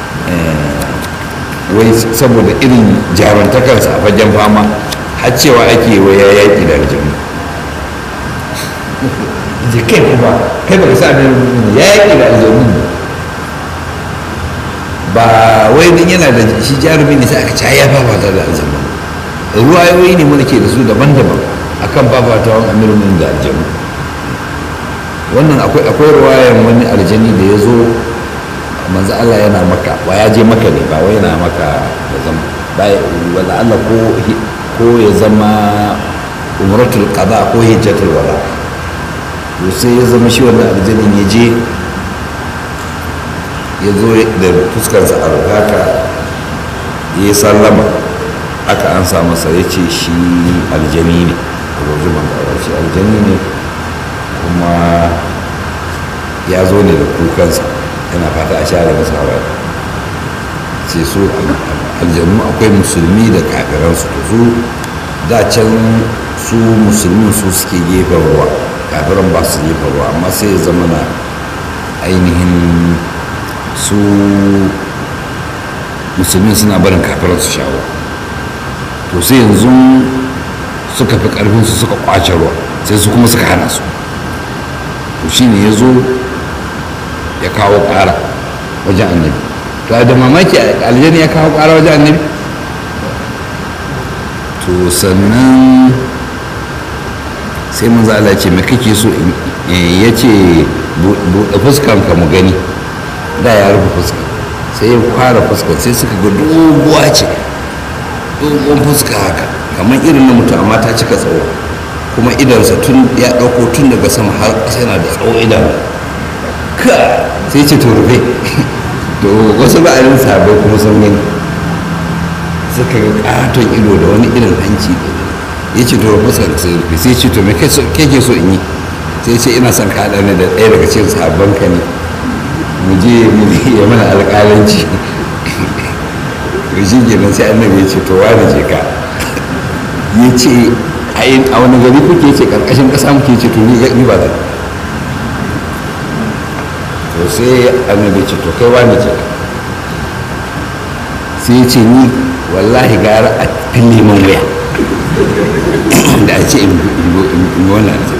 wai saboda irin jarantakarsa a fagen fama har cewa ake wai ya yaƙi da aljanu je kai kuma kai baka sa amirul mu'mini ya yaƙi da aljanu ba wai din yana da shi jarumi ne sai aka ci ya fafata da aljanu ruwayoyi ne mana ke da su daban-daban akan fafatawan amirul mu'mini da aljanu wannan akwai akwai ruwayan wani aljani da ya zo manzo Allah yana maka ba ya je maka ne ba wai yana maka da zama ba wala Allah ko ko ya zama umratul qada ko hijjatul wala to sai ya zama shi wannan aljanin ya je ya zo da fuskarsa a haka ya sallama aka an sa masa ya ce shi aljani ne a rozuman da shi aljani ne kuma ya zo ne da kukansa yana fata a share masa hawaye ce su aljanu akwai musulmi da kafiransu to su da can su musulmin su suke gefen ruwa kafiran ba su gefen ruwa amma sai ya zama na ainihin su musulmin suna barin kafiran su shawo to sai yanzu suka fi karfin su suka kwace ruwa sai su kuma suka hana su to shine ya zo ya kawo ƙara wajen annabi to da mamaki aljani ya kawo ƙara wajen annabi to sannan sai mun zala ce me kake so ya ce buɗe fuskanka mu gani da ya rufe fuska sai ya fara fuska sai suka ga doguwa ce dogon fuska haka kamar irin na mutum amma ta cika tsawo kuma idansa tun ya ɗauko tun daga sama har ƙasa yana da tsawo idanu ka sai ce to rufe to wasu ba'arin sabai kuma sun gani suka ga katon ido da wani irin hanci da ya ce to rufe sai rufe sai ce to me ke so in yi sai ce ina son ka haɗa ni da ɗaya daga cikin sabon ka ne mu je mu ya mana alƙalanci to shi kenan sai annabi ya ce to wani je ka ya ce a wani gari kuke ce karkashin ƙasa muke ce to ni ba zan to sai annabi ce to kai wani ce sai ce ni wallahi gara a fille man wuya da a ce in wannan ce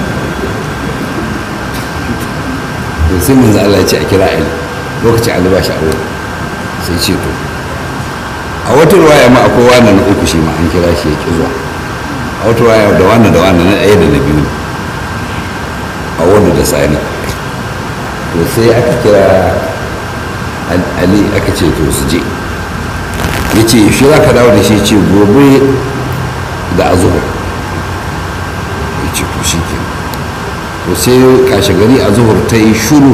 to sai manzo Allah ya ce a kira Ali lokacin Ali ba shi aure sai ce to a wata ruwaya ma akwai wannan na uku shi ma an kira shi ya ki zuwa a wata ruwaya da wannan da wannan na ɗaya da na biyu a wani da sani to sai aka kira ali aka ce to su je ya ce shi za ka dawo da shi ce gobe da azuhur ya ce to shi ke to sai kashe gari azuhur ta yi shuru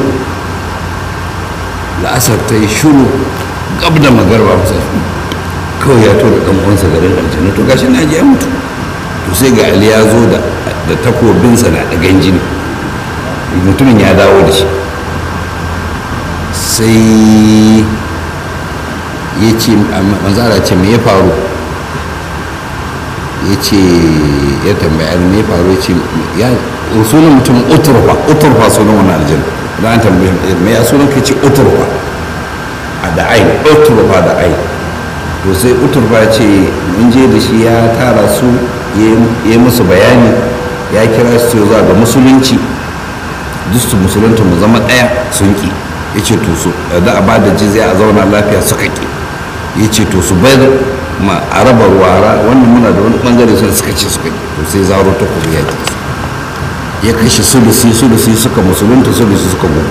la'asar ta yi shuru gab da magarba kusa kawai ya tura ɗan uwansa garin aljanna to gashi na ji ya mutu to sai ga ali ya zo da takobinsa na ɗagan jini mutumin ya dawo da shi sai ya ce manzara ce me ya faru ya ce ya tambaya me ya faru ya ce ya sunan mutum uturfa uturfa sunan wani aljan da an tambaye me ya sunan ka ce uturfa a da ain uturfa da ain to sai uturfa ce mun je da shi ya tara su ya yi musu bayani ya kira su zuwa ga musulunci duk su musulunta mu zama ɗaya sun ki ya ce to su da a bada jizya a zauna lafiya suka ki ya ce to su bayar ma a raba ruwa wannan muna da wani bangare sun suka ce suka ki to sai zaro ta kuma ya ki ya kashe sulusi sulusi suka musulunta sulusi suka gudu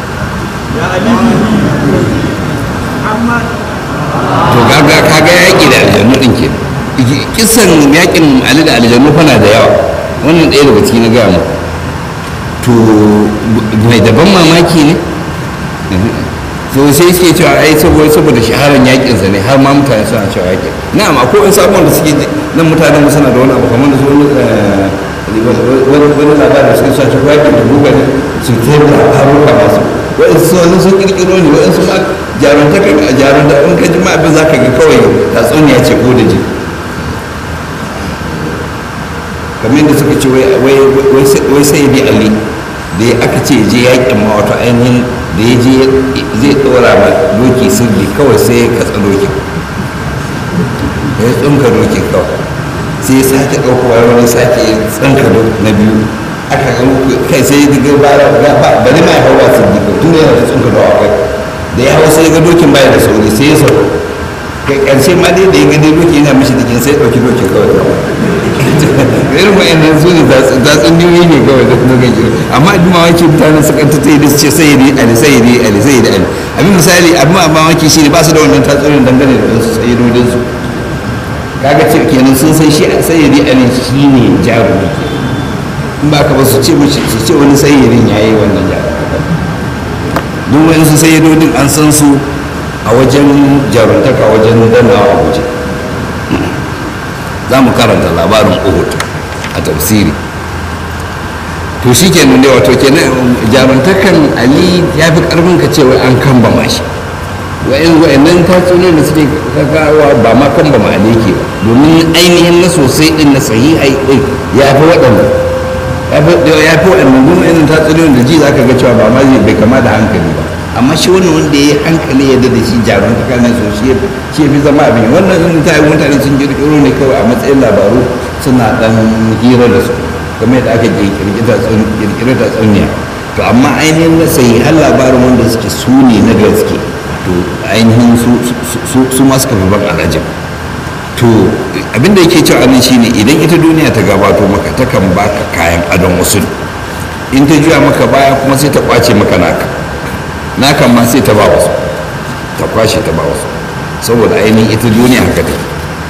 to gaga kaga yaƙi da aljannu ɗin ke kisan yaƙin ali da aljannu fana da yawa wannan ɗaya daga ciki na gaya mu to mai daban mamaki ne to sai suke cewa ai saboda saboda shaharar yakin sa ne har ma mutane suna cewa yakin na'am akwai wani sabon da suke nan mutanen mu suna da wani abu kamar da su wani wani labarin da suke sa cewa yakin da buga ne su ta yi labaruka masu waɗansu wani sun kirkiro ne waɗansu ma jarumta ka jarumta in ka ji ma abin za ka ga kawai tatsuniya ce ko da ji kamar yadda suka ce wai sai bi ali da ya aka ce je yakin ma wato ainihin da ya je zai tsora ma doki sirri kawai sai ya katsa dokin ya tsunka dokin kawai sai ya sake ɗaukowa wani sake tsanka na biyu aka kai sai ya diga bara bari ma ya hau ba sirri ko tun yana da tsunka da akwai da ya hau sai ya ga dokin baya da sauri sai ya sauko kai ƙarshe ma dai da ya ga dai doki yana mishi dikin sai ya ɗauki dokin kawai irin wa'annan su ne zatsun niyoyi ne kawai da kuma gaji amma abin mamaki mutane su kanta ta yi da su ce sai yi ali sai yi ali sai yi ali abin misali abin mamaki shi ne ba su da wannan tatsurin dangane da wasu sayyidodin su kaga ce kenan sun san shi sai yi ali shi ne jarumi in ba ka ba su ce mishi su ce wani sayyidin ya yi wannan jarumi duk wani su sayyidodin an san su a wajen jaruntaka wajen dannawa a guje za mu karanta labarin uhud a tafsiri to shi kenan dai wato kenan jaruntakan ali ya fi karfin ka cewa an kamba mashi wa'in wa'annan tatsuniyoyi da suke kakawa ba ma kamba ma ali ke ba domin ainihin na sosai din na sahihai din ya fi waɗanda ya fi waɗanda duk wa'annan tatsuniyoyin da ji za ka ga cewa ba ma bai kama da hankali ba amma shi wannan wanda ya yi hankali yadda da shi jaruntaka ne so shi ya fi zama abin wannan in ta yi mutane sun kirkiro ne kawai a matsayin labaru suna dan hira da su kamar yadda aka kirkiri tatsuniya to amma ainihin na sahihan labarin wanda suke su ne na gaske to ainihin su ma suka fi ban alajin to abinda yake cewa anan shine idan ita duniya ta gabato maka takan baka kayan adon wasu in ta juya maka baya kuma sai ta kwace maka naka nakan ma sai ta ba wasu ta kwashe ta ba wasu saboda ainihin ita duniya haka ta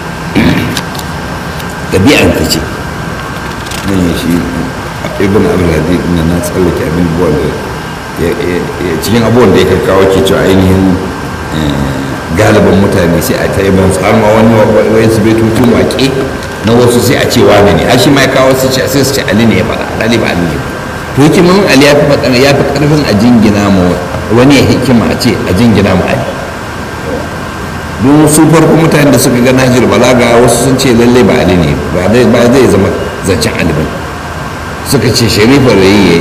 ɗabi'an ta ce nan ya shi ibn abdulhadi na na tsallake abin buwan da cikin abubuwan da ya kawo ke cewa ainihin galibin mutane sai a taiban su har ma wani wani su bai tutun waƙe na wasu sai a ce wani ne har shi ma ya kawo su ce sai su ce ali ne ya faɗa ali ba ali ne to hikimin ali ya fi faɗa ya fi ƙarfin a jingina ma wani ya hikima a ce a jingina ma ali don su farko mutane da suka ga nahjul balaga wasu sun ce lalle ba ali ne ba zai zama zancen ali ba suka ce sharifar rayi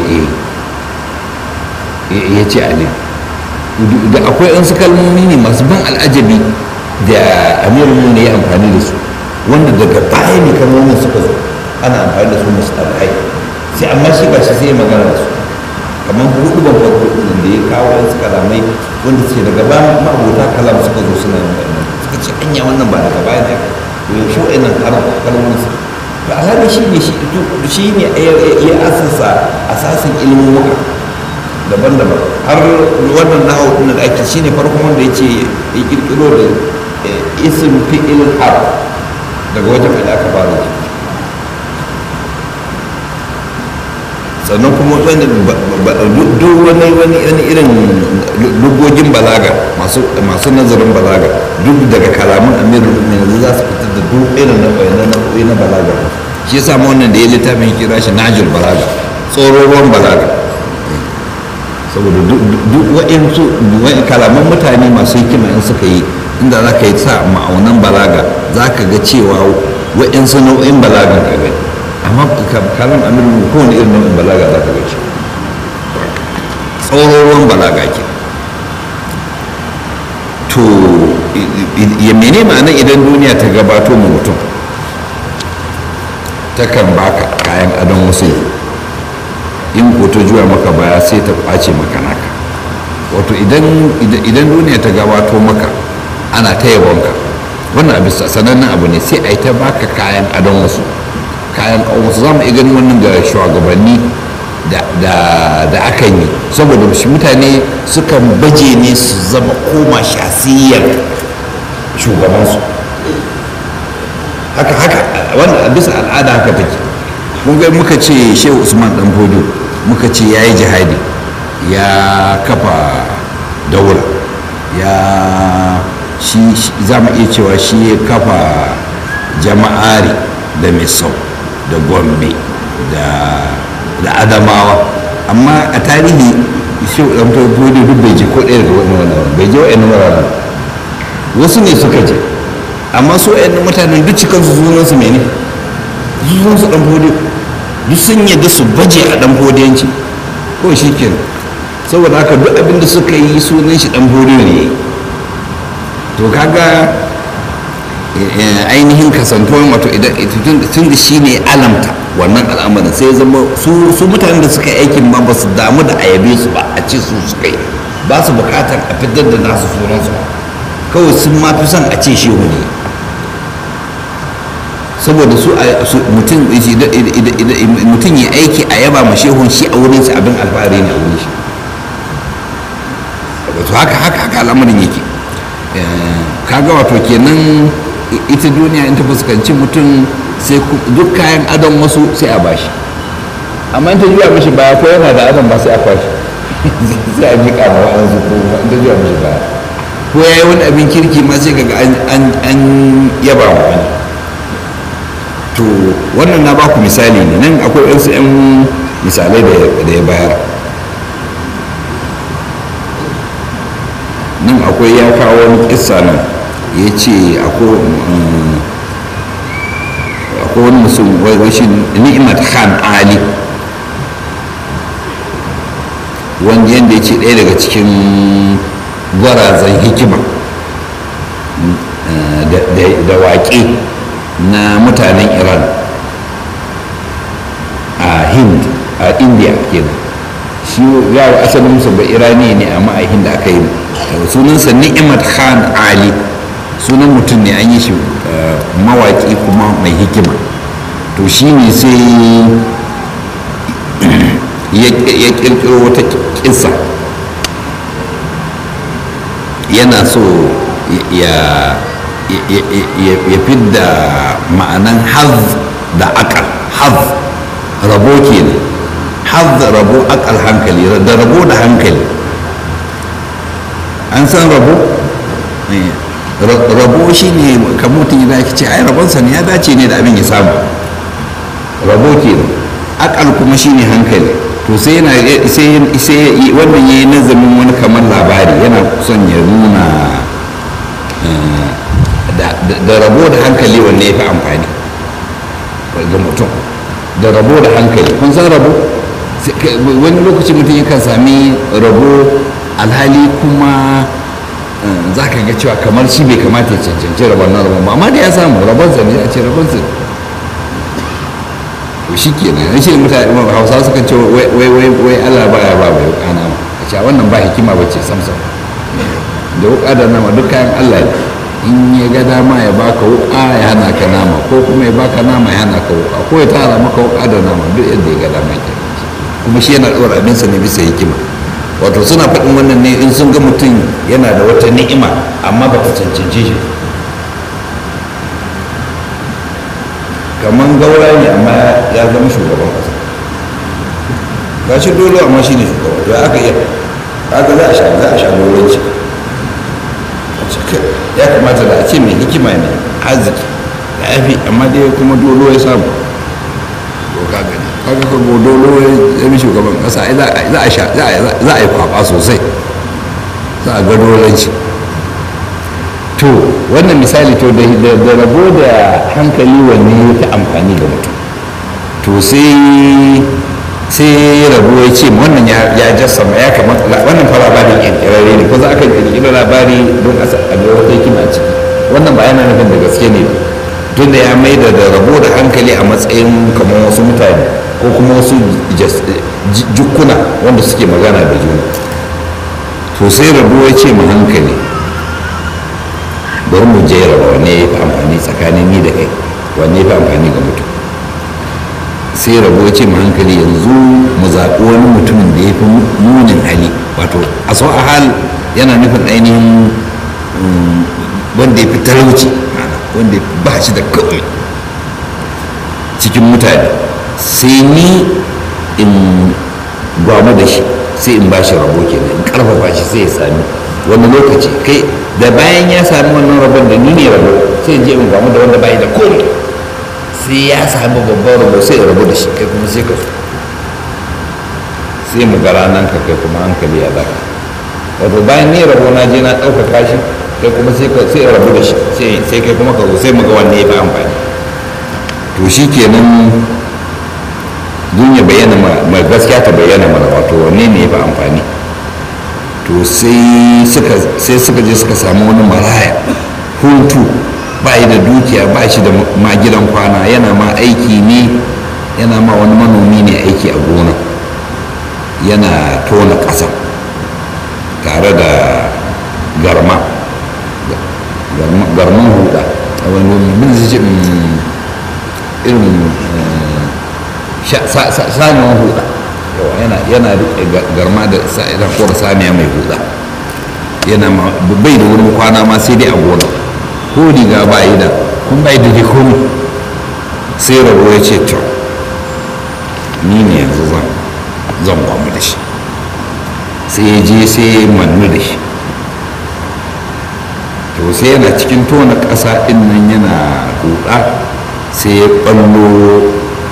ya ce ali da akwai an su kalmomi ne masu ban al'ajabi da amirul ne ya amfani da su wanda daga baya ne kalmomin suka zo ana amfani da su musu alhai sai amma shi ba shi sai ya magana da su kamar hudu ban farko da ya kawo wasu kalamai wanda suke daga baya ma'abota kalam suka zo suna yin wannan suka ce anya wannan ba daga baya ne to yaushe wa'annan kalmomin su to alhali shi ne shi ne ya asasa asasin ilimin muka daban-daban har wannan nahawu din da ake shine farkon wanda yace ya kirkiro da isim fi'il har daga wajen da aka fara shi sannan kuma wani duk wani wani wani irin lugogin balaga masu masu nazarin balaga duk daga kalaman amirul mu'minin za su fitar da duk irin na bayanan nau'o'i na balaga shi yasa ma wannan da ya littafin kira shi najul balaga tsororon balaga saboda duk wa'insu kalaman mutane masu hikima in suka yi inda za ka yi sa ma'aunan balaga za ka ga cewa wa'insu nau'in balagan ka gani amma kalam amirin kowane irin nau'in balaga za ka ga shi tsororon balaga ke to ya mene ma'ana idan duniya ta gabato mu mutum takan baka kayan adon wasu in ko ta juya maka baya sai ta kwace maka naka wato idan duniya ta gabato maka ana ta yabonka wannan abin sanannen abu ne sai a yi ta baka kayan adon wasu kayan ƙawon wasu za mu iya ganin wannan ga shugabanni da akan yi saboda shi mutane sukan baje ne su zama koma shasiyar shugabansu haka haka wannan bisa al'ada haka take mun ga muka ce shehu usman dan bodo muka ce ya yi jihadi ya kafa daula ya shi za mu iya cewa shi ya kafa jama'ari da misau da gombe da adamawa amma a tarihi shehu dan bodo duk bai je ko ɗaya daga wani wani bai je wa'yan wuraren wasu ne suka je amma su wa'yan mutanen duk cikansu sunansu mene sunansu dan bodo duk sun yadda su baje a dan fodiyanci ko shi ke saboda haka duk abin da suka yi sunan shi dan fodiyo ne to kaga ainihin kasantuwan wato idan tun da shi ne alamta wannan al'amarin sai zama su mutanen da suka yi aikin ma ba su damu da ayabe su ba a ce su suka yi ba su bukatar a fitar da nasu sunansu kawai sun ma fi son a ce shehu ne saboda su mutum ya aiki a yaba ma shehun shi a wurin shi abin alfahari ne a wurin shi wato haka haka haka al'amarin yake kaga wato kenan ita duniya in ta fuskanci mutum sai duk kayan adon wasu sai a bashi amma in ta juya mishi baya ko yana da adon ba sai a kwashi sai a miƙa ma wa'ansu ko da zuwa mishi baya ko ya yi wani abin kirki ma sai kaga an yaba ma wani to wannan na baku misali ne nan akwai wasu 'yan misalai da ya bayar nan akwai ya kawo wani kissa nan ya ce akwai wani musul shi ni'mat khan ali wanda yadda ya ce ɗaya daga cikin gwarazan hikima da waƙe na mutanen iran a hind a india kenan shi yawo asalin musu ba irani ne amma a hind aka yi sunansa ni'imat khan ali sunan mutum ne an yi shi mawaƙi kuma mai hikima to shi ne sai ya ƙirƙiro wata ƙisa yana so ya fidda ma'anan haz da akal haz rabo kenan haz rabo akal hankali da rabo da hankali an san rabo rabo shi ne kamutin ya ce ai rabonsa ne ya dace ne da abin ya samu rabo kenan akal kuma shi ne hankali to sai yana sai wannan yayi nazamin wani kamar labari yana son ya nuna da rabo da hankali wanne ya fi amfani ga mutum da rabo da hankali kun san rabo wani lokaci mutum yakan sami rabo alhali kuma za ka ga cewa kamar shi bai kamata ya cancanci rabon na rabon ba amma da ya samu rabon sa ne a ce rabon sa to shi ke nan shi mutane hausa suka ce wai wai wai Allah ba ya ba bai wuka nama a ce wannan ba hikima ba ce samsam da wuka da nama duk kayan Allah ne in ya ga dama ya baka wuka ya hana ka nama ko kuma ya baka nama ya hana ka wuka ko ya tara maka wuka da nama duk yadda ya ga dama ke kuma shi yana ɗora abinsa ne bisa hikima wato suna faɗin wannan ne in sun ga mutum yana da wata ni'ima amma ba ta cancanci shi kamar gaura ne amma ya zama shugaban ƙasa ga shi dole amma shi ne shugaban to aka iya aka za a sha za a sha dolanci ya kamata da a ce mai hikima ne arziki da yafi amma dai kuma dolo ya samu to ka gani kaga ka go dolo ya zama shugaban ƙasa za a sha za a yi kwaba sosai za a ga dolanci to wannan misali to da rabo da hankali wanne ya fi amfani ga mutum to sai sai rabo ya ce wannan ya jassama ya kamata wannan fa labarin kirkirarre ne ko za aka kirkira labari don a ga wata hikima ciki wannan ba yana nufin da gaske ne ba tunda ya mai da rabo da hankali a matsayin kamar wasu mutane ko kuma wasu jukkuna wanda suke magana da juna to sai rabo ya ce mu hankali bari mu jera wanne ya fi amfani tsakanin ni da kai wanne ya fi amfani ga mutum sai rabo ce mu hankali yanzu mu zaɓi wani mutumin da ya fi munin hali wato a sau a hal yana nufin ainihin wanda ya fi talauci wanda ba shi da kawai cikin mutane sai ni in gwamu da shi sai in ba shi rabo kenan in karfafa shi sai ya sami wani lokaci kai da bayan ya sami wannan rabon da ni ne rabo sai in je in gwamu da wanda bai da komai sai ya sami babban rabo sai ya rabu da shi kai kuma sai ka sai mu gara nan ka kai kuma hankali ya zaka wato bayan ne rabo na je na ɗaukaka shi kai kuma sai ka sai rabu da shi sai kai kuma ka zo sai mu ga wanne ya fi amfani to shi kenan duniya bayyana ma gaskiya ta bayyana mana wato wanne ne ya fi amfani to sai suka je suka samu wani maraya hutu ba da dukiya ba shi da ma gidan kwana yana ma aiki ne yana ma wani manomi ne aiki a gona yana tona ƙasa tare da garma garman huda a wani bin zai ce irin saniyan huda yana riƙe garma da sa'idan kora saniya mai huda yana bai da wurin kwana ma sai dai a gona ko riga ba yi da kun bai da ji komi sai rabo ya ce to ni ne yanzu zan zan kwamu da shi sai ya je sai ya mannu da shi to sai yana cikin tona ƙasa ɗin nan yana huɗa sai ya ɓallo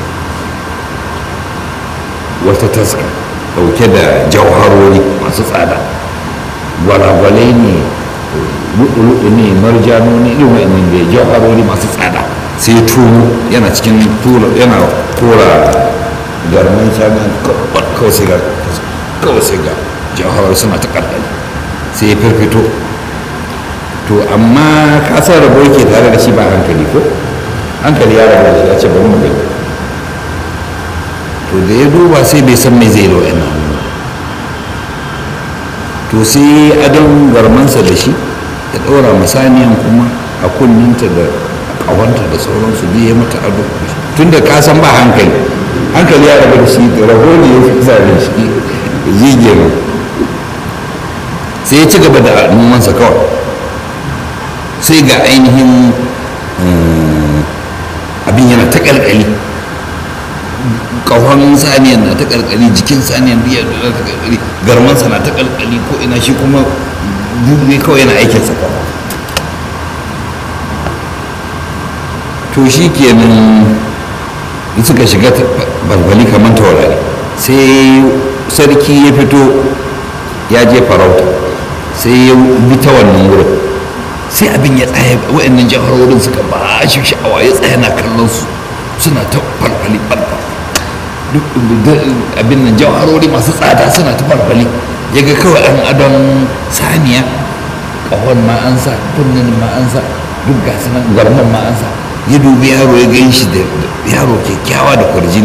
wata taska ɗauke da jauharori masu tsada gwalagwalai ne luɗu-luɗu ne marjano ne irin wa'annan da jauharori masu tsada sai ya tuno yana cikin tura yana kora garman shagan kawai sai ga kawai sai ga jauharori suna ta ƙarƙari sai ya firfito to amma ka san rabo yake tare da shi ba hankali ko hankali ya rabu da shi ya ce bari mu gani to da ya duba sai bai san me zai da wa'annan hannu to sai adon garmansa da shi ya ɗora masaniyan kuma a kunninta da ƙawanta da sauransu duk ya mata ado tun da ka san ba hankali hankali ya rabu da shi raho ne ya fi zaɓe shi zige nan sai ya ci gaba da nomansa kawai sai ga ainihin abin yana ta ƙalƙali ƙahon saniyan na ta ƙalƙali jikin saniyan biya da ta ƙalƙali garmansa na ta ƙalƙali ko ina shi kuma buɗe kawai yana aikinsa kawai to shi kenan suka shiga balbali kamar taurari sai sarki ya fito ya je farauta sai ya bi ta wannan wurin sai abin ya tsaya wa'annan jaharorin suka ba shi sha'awa ya tsaya na kallon su suna ta falfali falfali duk abin nan jaharori masu tsada suna ta falfali ya ga kawai an adon saniya ƙahon ma an sa kunnen ma an sa duk ga nan garman ma an sa ya dubi yaro ya gan shi da yaro kyakkyawa da kwarjini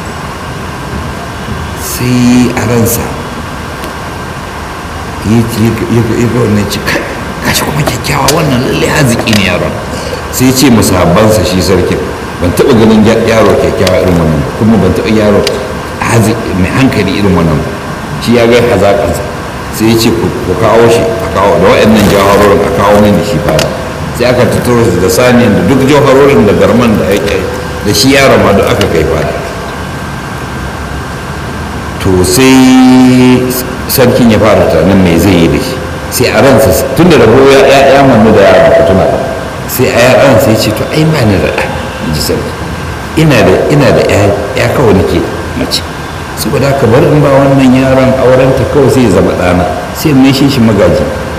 sai a ransa ya ga wannan ci kai gashi kuma kyakkyawa wannan lalle haziki ne yaron sai ce musabbansa shi sarkin ban taɓa ganin yaro kyakkyawa irin wannan kuma ban taɓa yaro mai hankali irin wannan shi ya ga hazaƙansa sai ya ce ku kawo shi a kawo da waɗannan jawarorin a kawo mini shi fara sai aka tattaro da saniyan da duk jawarorin da garman da ake da shi yaron ma duk aka kai fara to sai sarkin ya fara tunanin me zai yi da shi sai a ransa tun da rabo ya ya mannu da yara ka tuna sai a yaran sai ce to ai ba ni da ɗa ji sarki ina da ina da ya kawai nake mace saboda haka bar in ba wannan yaron aurenta kawai sai ya zama ɗana sai mai shi shi magaji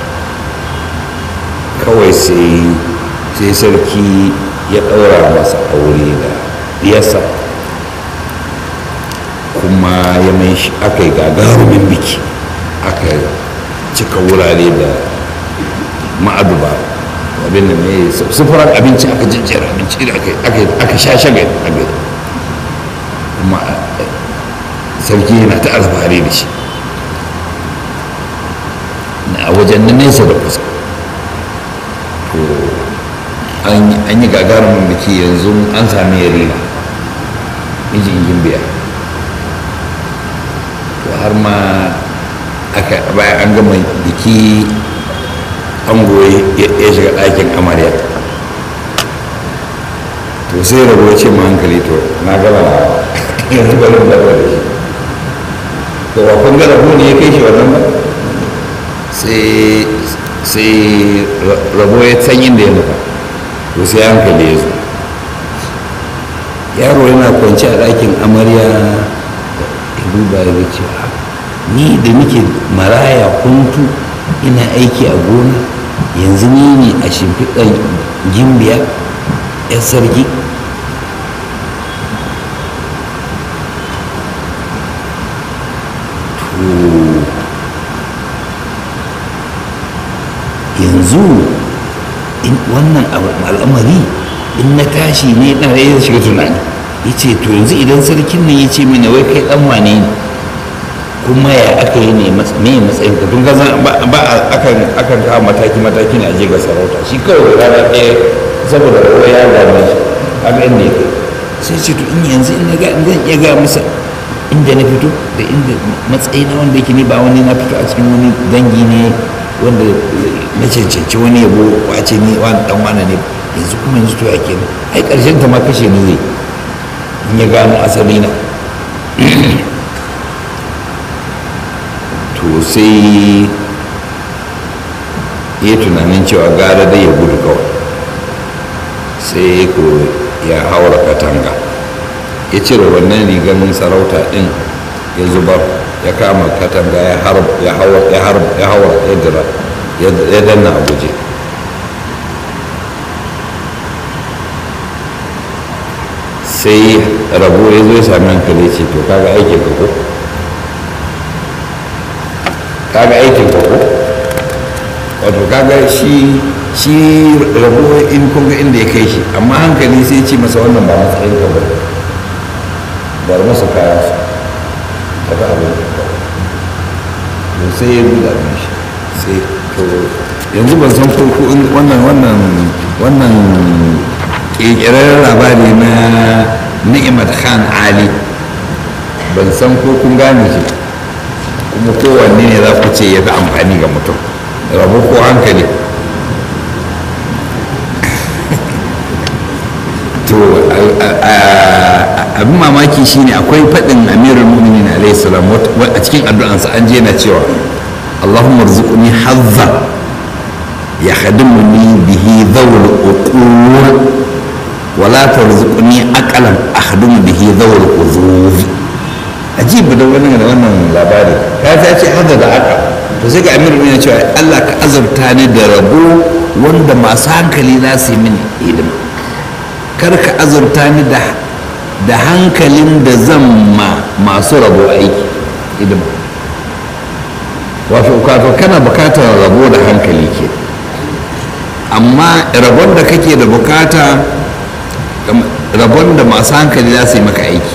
kawai sai sai sarki ya ɗaura masa aure da diyarsa kuma ya mai shi aka yi gagarumin biki aka cika wurare da ma'aduba abin da mai sufuran abinci aka jijjiyar abinci da aka sha shagali a gari kuma sarki yana ta alfahari da shi a wajen na nesa da kusa to an yi gagarumin biki yanzu an sami yarima mijin gimbiya to har ma aka bayan an gama biki ango ya shiga ɗakin amarya to sai rabo ce ma hankali to na gaba na yanzu bari da da shi to ba kun ga rabo ne ya kai shi wannan ba sai rabo ya san inda ya nufa to sai hankali ya zo yaro yana kwanci a ɗakin amarya ya duba ya ce ni da nake maraya kuntu ina aiki a gona yanzu ni ne a shimfiɗar gimbiya 'yan sarki yanzu wannan al'amari in na tashi ne ɗan ya shiga tunani ya ce to yanzu idan sarkin nan ya ce mini wai kai ɗan wane ne kuma ya aka yi ne me matsayin ka tun gaza ba akan akan kawo mataki mataki ne a je ga sarauta shi kawai rana ɗaya saboda ruwa ya dame shi haka inda ya kai sai ce to in yanzu in ga in zan iya ga masa inda na fito da inda matsayi na wanda yake ne ba wani na fito a cikin wani dangi ne wanda na cancanci wani yabo wace ne wani dan wani ne yanzu kuma yanzu to ya kenan ai karshen ta ma kashe ni zai in ya gano asali na to sai ya tunanin cewa gara dai ya gudu kawai sai ko ya haura katanga ya cire wannan rigar sarauta din ya zubar ya kama katanga ya haura ya dira ya danna a guje sai rabo ya zo ya sami hankali ce to kaga aikin ka ko kaga aikin ka ko wato kaga shi shi rabo in kun ga inda ya kai shi amma hankali sai ce masa wannan ba matsayin ka ba bar masa kaya su ta ga abin da sai ya buɗa min shi sai to yanzu ban san ko wannan wannan wannan ƙirƙirar labari na ni'imat khan ali ban san ko kun gane shi kuma kowanne ne za ku ce ya fi amfani ga mutum rabu ko hankali to abin mamaki shine akwai faɗin amirul mu'minin alayhi salam a cikin addu'ansa an je na cewa allahumma rzuqni hazza ya khadimuni bihi dhawul uqul wala tarzuqni aqalan akhdumu bihi dhawul uzuz ajib da wannan da wannan labari ka ta ce hada da aka to sai ga amir ya cewa Allah ka azurta ni da rabo wanda masu hankali za su yi mini hidima kar ka azurta ni da da hankalin da zan ma masu rabo aiki hidima wato wato kana bukatar rabo da hankali ke amma rabon da kake da bukata rabon da masu hankali za su yi maka aiki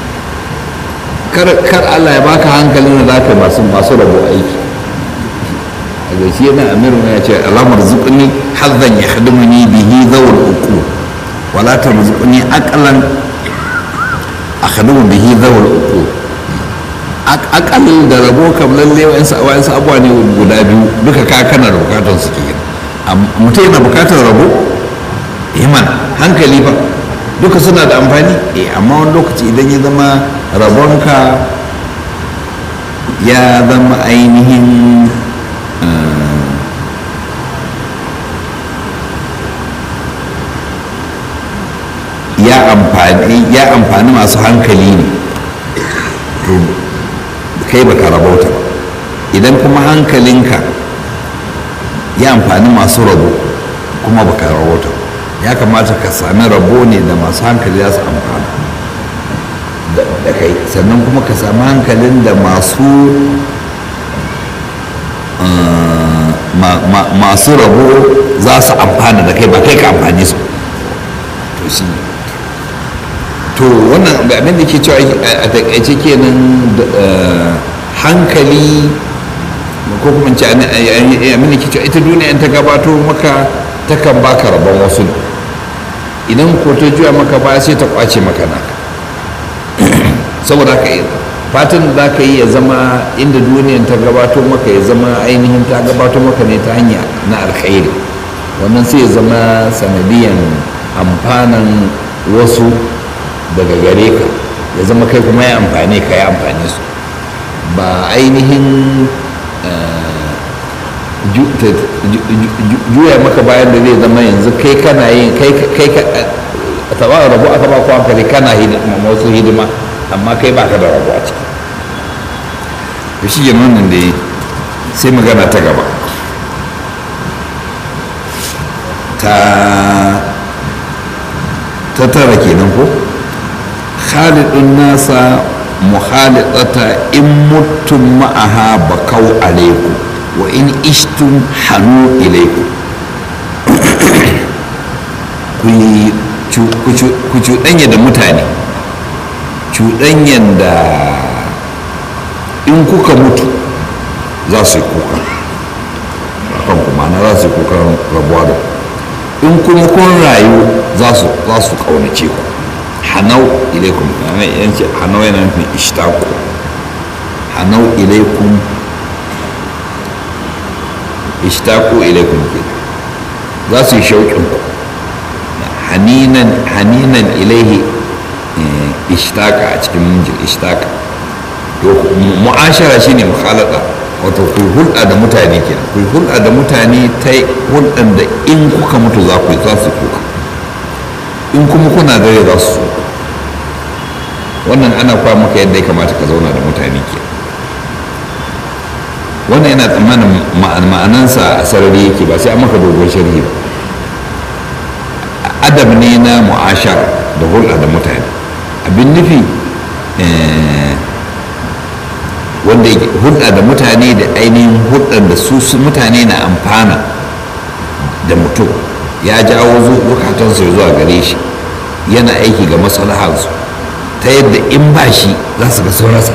kar allah ya baka hankalin da za ka masu masu rabo aiki a gaishe yana amiru ya ce alamar zuƙuni hazzan ya hadimuni bihi zawul uku wala ta zuƙuni akalan a hadimu bihi zawul uku akal da rabo kam lalle wa'ansu abuwa ne guda biyu duka ka kana da bukatar su ke mutum yana bukatar rabo iman hankali ba duka suna da amfani eh amma wani lokaci idan ya zama rabonka ya zama ainihin ya amfani ya amfani masu hankali ne to kai baka rabauta ba idan kuma hankalinka ya amfani masu rabo kuma baka rabauta ba ya kamata ka sami rabo ne da masu hankali za su amfana da kai sannan kuma ka sami hankalin da masu masu rabo za su amfana da kai ba kai ka amfani su to shi to wannan abin da ke cewa a takaice kenan hankali ko kuma ce abin da ke cewa ita duniya ta gabato maka takan baka rabon wasu ne idan ko ta juya maka baya sai ta kwace maka naka saboda haka fatan da ka yi ya zama inda duniyan ta gabato maka ya zama ainihin ta gabato maka ne ta hanya na alkhairi wannan sai ya zama sanadiyan amfanan wasu daga gare ka ya zama kai kuma ya amfani ka ya amfani su ba ainihin juya maka bayan da zai zama yanzu kai kana yin kai ka taba rabu aka ba ku hankali kana wasu hidima amma kai baka da rabu a ciki da shi yin wannan da sai magana ta gaba ta ta tara kenan ko khalidun nasa muhalidata in mutum ma'aha bakau alaikum wa in ishtum hannu ilaiku ku cuɗanya da mutane cuɗanyan da in kuka mutu za su yi kuka kan kuma na za su yi kuka rabuwa da in kuma kun rayu za su ƙaunace ku hanau ilaikum yanci hanau yana nufin ishtaku hanau ilaikum ishtaku ilaikum ke za su yi shauƙin ku haninan haninan ilaihi ishtaka a cikin munjin ishtaka to mu'ashara shine mukhalata wato ku hulɗa da mutane kenan ku hulɗa da mutane ta hulɗan da in kuka mutu za ku yi za su kuka in kuma kuna dare za su wannan ana kwa maka yadda ya kamata ka zauna da mutane ke wannan yana tsammanin ma'anansa a sarari yake ba sai an maka dogon sharhi ba adab ne na mu'ashar da hulɗa da mutane abin nufi wanda hulɗa da mutane da ainihin hulɗar da su mutane na amfana da mutum ya jawo zukatansu zuwa gare shi yana aiki ga maslaharsu ta yadda in ba shi za su ga saurasa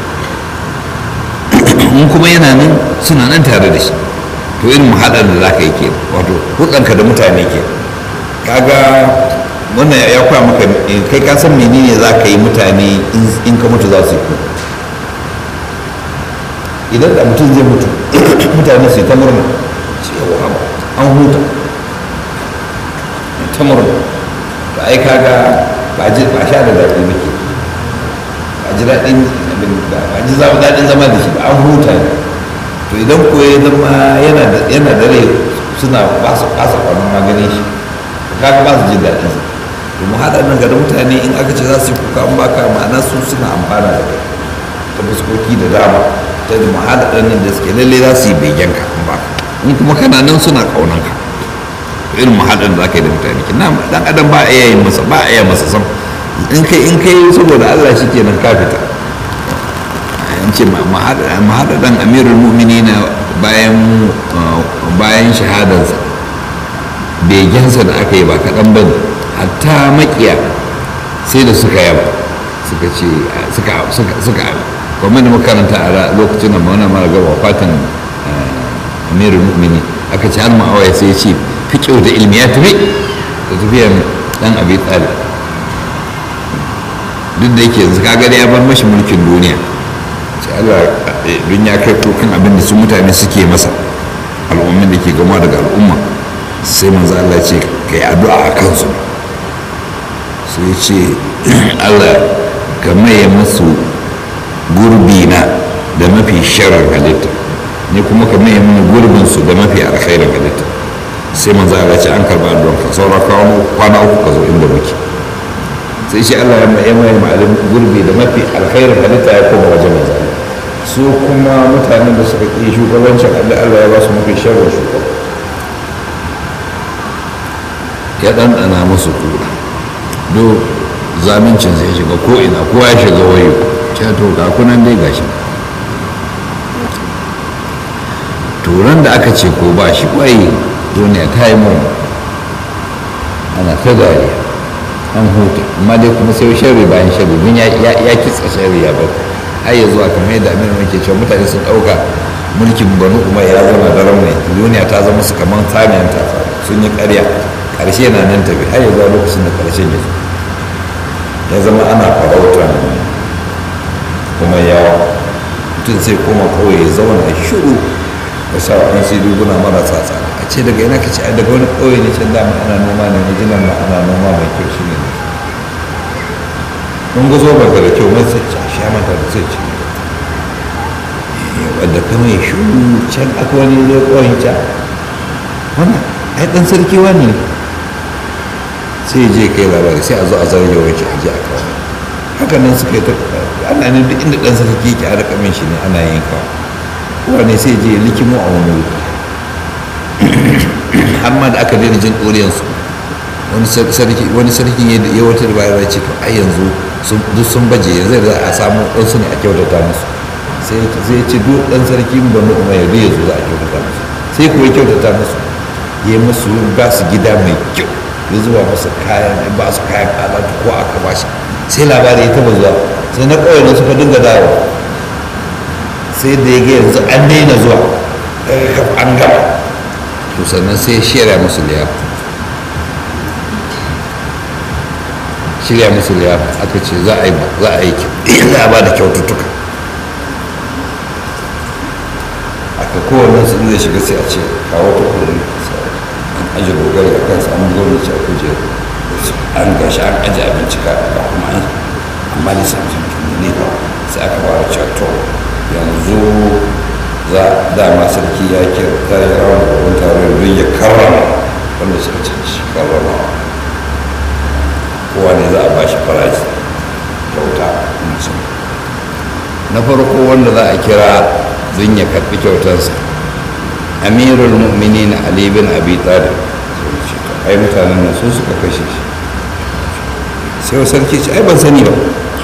in kuma yana nan suna nan tare da shi to irin muhaɗar da za ka yi ke wato hulɗanka da mutane ke kaga wannan ya kwa maka kai ka san menene za ka yi mutane in ka mutu za su yi idan da mutum zai mutu mutane su yi ta murna cewa an huta ta murna ba ai kaga ba ji ba sha da daɗi muke ba ji daɗin ba ji zama daɗin zama da shi ba an huta ne to idan ko ya zama yana da yana da rai suna ba su kasa kwanan maganin shi kaga ba su jin daɗin sa to mu haɗa nan ga mutane in aka ce za su yi kuka an baka ma'ana su suna amfana da kai ta fuskoki da dama ta da mahala ɗannan da suke lalle za su yi begen ka ba in kuma kana nan suna ƙaunan ka irin mahalar da za ka yi da mutane ki na dan adam ba a iya yin masa ba a iya masa sam in kai in kai saboda Allah shi kenan ka fita in ce mahalar dan amirul mu'minina bayan bayan shahadarsa begensa da aka yi ba kaɗan ba ne hatta makiya sai da suka yaba suka ce suka suka kuma da makaranta a lokacin da mawana mara gaba fatan amirul mu'mini aka ci har ma'awaya sai ya ce fiƙo da ilmi ya tafi da tafiyar dan abi tsari duk da yake yanzu kaga da ya bar mashi mulkin duniya sai Allah dun ya kai kokan abin da su mutane suke masa al'ummin da ke gama daga al'umma sai manzo Allah ce ka yi addu'a a kansu sai ce Allah ka maye musu gurbi na da mafi sharar halitta ni kuma ka mai mini gurbin su da mafi alkhairin halitta sai manzo Allah ce an karba don ka saura kwana uku ka zo inda muke sai shi Allah ya mai mai ma'alim gurbi da mafi alkhairin halitta ya koma wajen manzo su kuma mutanen da suka ƙi shugabancin Allah Allah ya ba su mafi sharar shugaba ya ɗanɗana musu kura do zamincin sai shiga ko ina kowa ya shiga wayo ce to ga kunan dai gashi turan da aka ce ko ba shi kwai duniya ta yi mun ana ta dariya an huta amma dai kuma sai sharri bayan sharri min ya kitsa sharri ya bar har ya zuwa kamar yadda aminu muke cewa mutane sun ɗauka mulkin banu umar ya zama daren mai duniya ta zama su kamar samiyan ta sun yi ƙarya ƙarshe na nan tafi har ya zuwa lokacin da ƙarshen ya zo ya zama ana farautar kuma yawa mutum sai koma kawai ya zauna shiru ya sa wa an sai duguna marasa tsada a ce daga yana ka ce daga wani kawai ne can dama ana noma ne na jinan ma ana noma mai kyau shi ne mun ga zo ba da kyau mai sai a sha mata da sai ce wadda kama ya shiru can aka wani zai kawai can wannan ai dan sarki wani sai je kai labari sai a zo a zarge wanke a je a kawo haka nan suka yi ta ana ne duk inda ɗan sarki yake a rika min shi ne ana yin kawo kowane sai je likimo a wani wuri har ma da aka daina jin ɗoriyansu wani sarki wani sarki ya wata da bayan ce to ai yanzu duk sun baje yanzu da a samu ɗansu ne a kyautata musu sai ya ce duk ɗan sarki ba na umar yanzu ya zo za a kyautata musu sai kuwa kyautata musu ya musu ba su gida mai kyau ya zuba masa kayan ba su kayan alatu ko aka ba shi sai labari ya taba zuwa sai na kawai ne suka dinga dawo sai da ya ga yanzu an daina zuwa an gaba to sannan sai shirya musu liyafa shirya musu liyafa aka ce za a yi za a yi za a ba da kyaututtuka aka kowane su zai shiga sai a ce kawo ta kuri an aji gogari a kansa an zo da ce a kujeru an gashi an aji abinci ka ba kuma an amma ne samun ne ba sai aka fara cewa to yanzu za dama sarki ya kira ta yi rawar da wani taron don ya karrama wanda suka canci karrama kowa ne za a ba shi faraji kyauta na farko wanda za a kira don ya karɓi kyautarsa amirul mu'minin ali bin abi talib ai mutanen nan su suka kashe shi sai wa sarki ce ai ban sani ba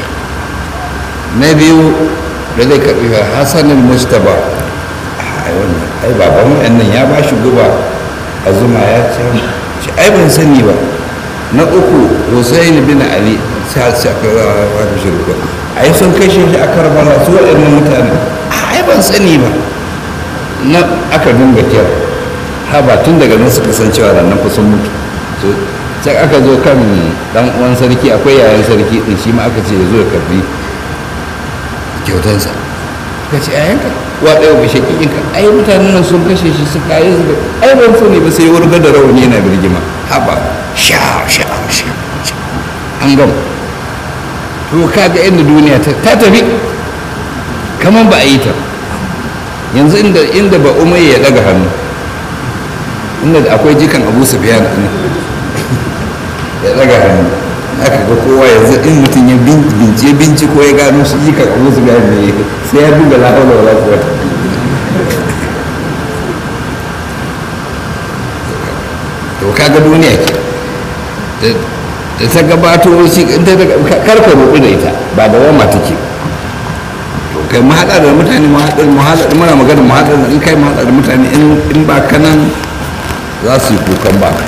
na biyu da zai karɓi hasan al-mustaba ai wannan ai baban wannan ya ba shi guba a zuma ya ce ai ban sani ba na uku hussein bin ali sai aka wata shirka ai sun kashe shi a karbala su waɗannan mutane ai ban sani ba na aka dinga kira haba tun daga nan suka san cewa nan fa sun mutu so sai aka zo kan dan uwan sarki akwai yayan sarki din shi ma aka ce ya zo ya karbi kyautansa ka ce yayanka wa ɗaya ba shakikinka ai mutanen nan sun kashe shi suka yi suka ai ban sani ba sai wurga da rawani yana birgima haba sha sha sha an gama to kaga inda duniya ta tafi kamar ba a yi ta yanzu inda inda ba umar ya daga hannu inda akwai jikan abu sufiyan ne ya daga hannu aka ga kowa yanzu in mutum ya bince binciko ya gano shi jikan abu sufiyan ne sai ya duba lahaula wala quwwata to kaga duniya ke da ta gabato shi karka rubu da ita ba da wama take to kai mu haɗa da mutane mu haɗa mu haɗa muna magana mu haɗa in kai mu haɗa da mutane in ba kanan za su yi kukan ba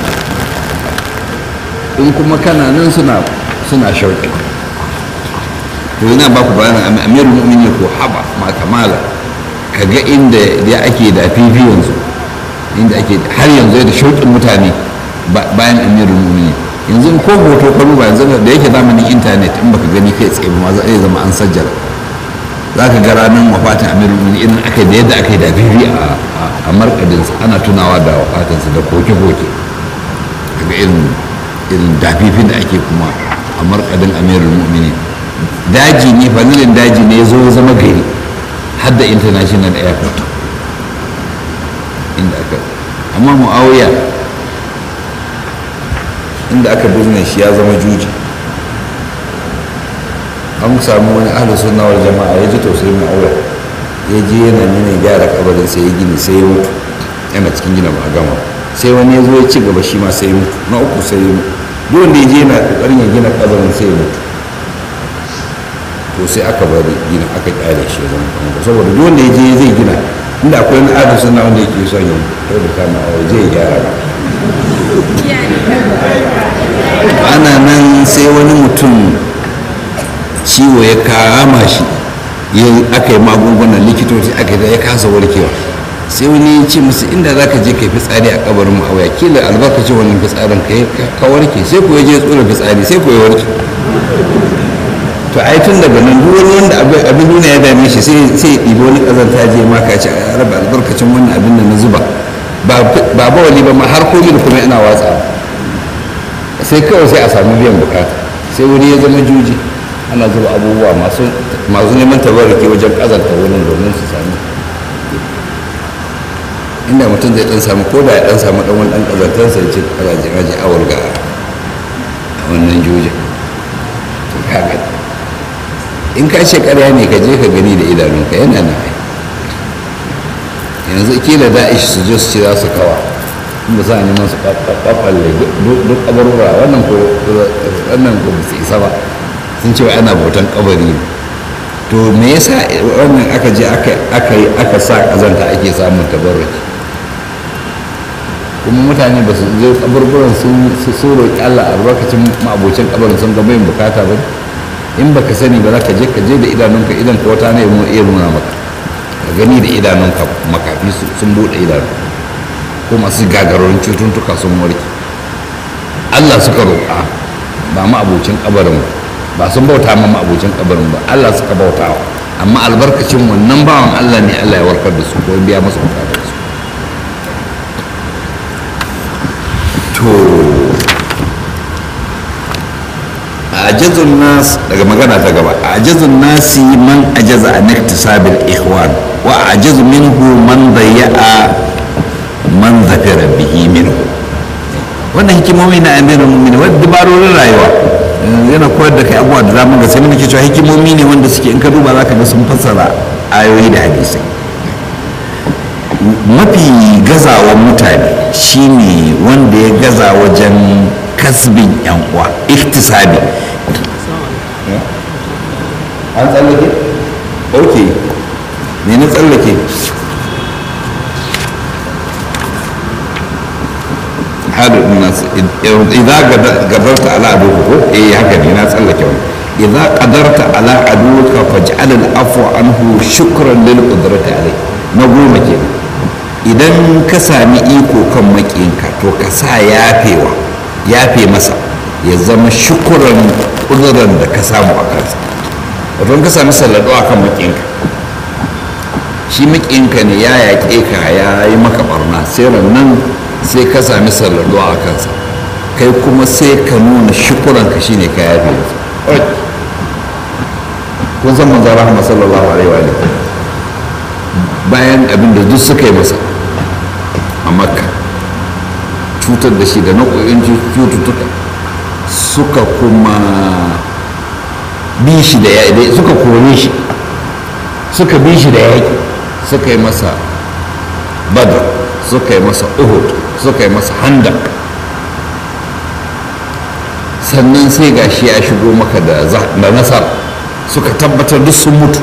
in kuma kana nan suna suna shauƙi to yana ba ku bayanin amirul mu'minin ko haba ma kamala ka ga inda ya ake da fifi yanzu inda ake har yanzu da shauƙin mutane bayan amirul mu'minin yanzu ko hoto ka duba yanzu da yake zamanin intanet in baka gani kai tsaye ba zai zama an sajjara za ka ga ranar wafatin amirul mu'minin irin aka da yadda aka yi da fifi a markadinsa ana tunawa da wafatinsa da koke-koke daga irin irin dafifin da ake kuma a markadin amirul mu'minin daji ne fanilin daji ne ya zo zama gari har da international airport inda aka amma mu'awiya inda aka bizne shi ya zama juji an samu wani ahli sunna wal jama'a ya ji tausayin mu'awiya ya je yana nuna gyara kabarin sai ya gini sai ya mutu yana cikin gina ba a gama sai wani ya zo ya ci gaba shi ma sai ya mutu na uku sai ya mutu duk wanda ya je yana kokarin ya gina kabarin sai ya mutu to sai aka bari gina aka kyale shi zama kamar saboda duk wanda ya je zai gina inda akwai wani adin suna wanda yake son yin kai da kama a waje ya gyara ba ana nan sai wani mutum ciwo ya kama shi aka yi magungunan likitoci aka ya kasa warkewa sai wani ya ce musu inda za ka je ka yi fitsari a kabarin mu a waya kila albarkacin wannan fitsarin ka warke sai ku ya je tsora fitsari sai ku ya warke to ai tun daga nan duk wani wanda abin duniya ya dame shi sai sai ɗibi wani ƙazanta je ma ka ce a raba albarkacin wannan abin da na zuba ba ba wali ba ma har komai da kuma ina watsa sai kawai sai a samu biyan bukata sai wani ya zama juji ana zuba abubuwa masu masu neman tabarruki wajen ƙazanta wurin domin su sami inda mutum zai dan samu ko da ya dan samu dan wani dan ƙazantarsa ya ce ƙazajin aji awar ga a wannan jujin to kaga in ka ce karya ne ka je ka gani da idanunka yana na ai yanzu kila da'ish su je su ce za su kawa in ba sa neman su kafalle duk kabarura wannan ko wannan ko ba su isa ba sun ce ana bautan kabari ne to me yasa wannan aka je aka yi aka sa kazanta ake samun tabarruki kuma mutane ba su je kaburburan sun roƙi Allah albarkacin ma'abocin kabarin sun ga bayin bukata ba in baka sani ba za ka je ka je da idanunka idan ka wata ne mu iya nuna maka ka gani da idanunka makafi sun bude idanu ko masu gagarorin cututtuka sun warke Allah suka roƙa ba ma abocin kabarin ba ba sun bauta ma abocin kabarin ba Allah suka bauta amma albarkacin wannan bawan Allah ne Allah ya warkar da su ko biya masa bukatar su to ajazun nas daga magana ta gaba ajazun nasi man ajaza an iktisabil ikhwan wa ajazu minhu man dayya'a man zafira bihi minhu wannan hikimomi na amirin mu'mini wadda dabarorin rayuwa yana koyar da kai abubuwa da zamu ga sai muke cewa hikimomi ne wanda suke in ka duba zaka ga sun fassara ayoyi da hadisai mafi gazawa mutane shine wanda ya gaza wajen kasbin yan uwa iktisabi an tsallake ok ne na tsallake hadu nasu idan gadarta ala aduka ko eh haka ne na tsallake wani idan qadarta ala aduka faj'al al-afwa anhu shukran lil qudrati alai na goma kenan idan ka sami iko kan maƙinka to ka sa yafewa yafe masa ya zama shukuran ƙuduran da ka samu a kansa wato ka sami sallado a kan maƙinka shi maƙinka ne ya yaƙe ka ya yi maka barna sai nan sai ka sami sallado a kansa kai kuma sai ka nuna shukuran ka shine ka yafe masa kun san manzon rahama sallallahu alaihi wa bayan abin da duk suka yi masa a makka cutar da shi da nau'o'in cututtuka suka kuma bi shi da yaƙi suka kore shi suka bi shi da yaƙi suka yi masa badr suka yi masa uhud suka yi masa handak sannan sai gashi ya shigo maka da nasara suka tabbatar duk sun mutu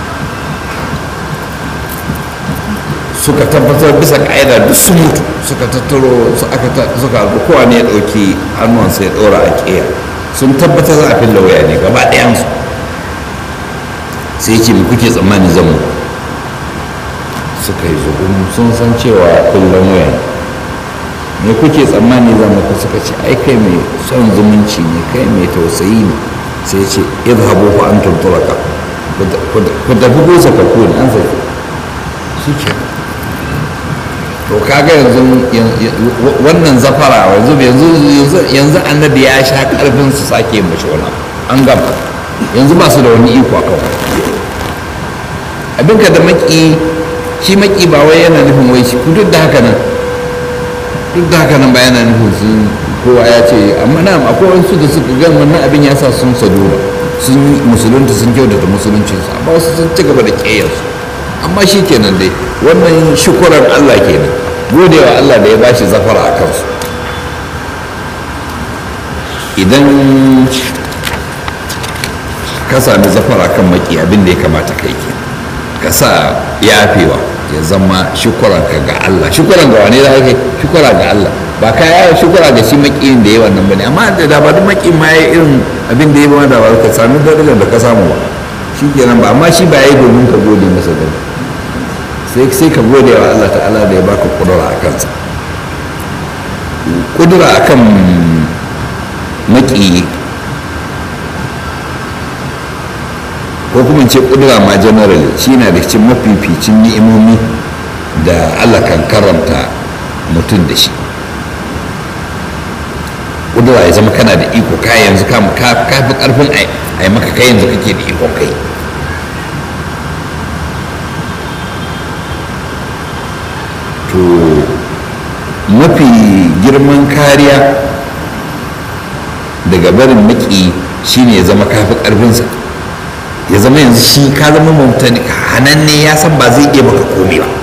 suka tabbatar bisa ka'ida duk sun mutu suka tattaro suka albu kowa ne ya ɗauki hannuwansa ya ɗora a ƙeya sun tabbatar za a fi lauya ne gaba ɗayansu sai ce mu kuke tsammani zan mu suka yi zugun sun san cewa kullum waya ne me kuke tsammani zan muku suka ce ai kai mai son zumunci ne kai mai tausayi ne sai ce idhabu fa antum turaka ku tafi ko sakakku ne an sai shi ke to kaga yanzu wannan zafara yanzu yanzu annabi ya sha karfin su sake mashi wani an gama yanzu ba su da wani iko a kawai abinka da maki shi maki ba wai yana nufin wai shi duk da haka nan duk da haka nan ba yana nufin sun kowa ya ce amma na akwai wasu da suka gan wannan abin ya sa sun sadura sun musulunta sun kyautata musuluncinsu amma wasu sun ci gaba da ƙeyarsu amma shi kenan dai wannan shukuran allah kenan godewa allah da ya bashi zafara a kansu idan ka sami zafara kan maki abin da ya kamata kai ke ka sa yafewa ya zama shukuran ka ga allah shukuran ga wane za kai shukura ga allah ba ka yawa shukura ga shi makiyin da ya wannan bane amma da ba duk makiyin ma ya irin abin da ya ba da ba ka sami darajar da ka samu ba shi kenan ba amma shi ba ya yi domin ka gode masa da sai sai ka gode wa Allah ta'ala da ya baka kudura a kansa kudura akan maki ko kuma ce kudura ma generally shi na da cikin mafificin ni'imomi da Allah kan karanta mutum da shi kudura ya zama kana da iko ka yanzu ka fi karfin a maka kai yanzu kake da iko kai to mafi girman kariya daga barin maki shine ya zama kafi karfinsa ya zama yanzu shi ka zama mutane hananne ya san ba zai iya maka komai ba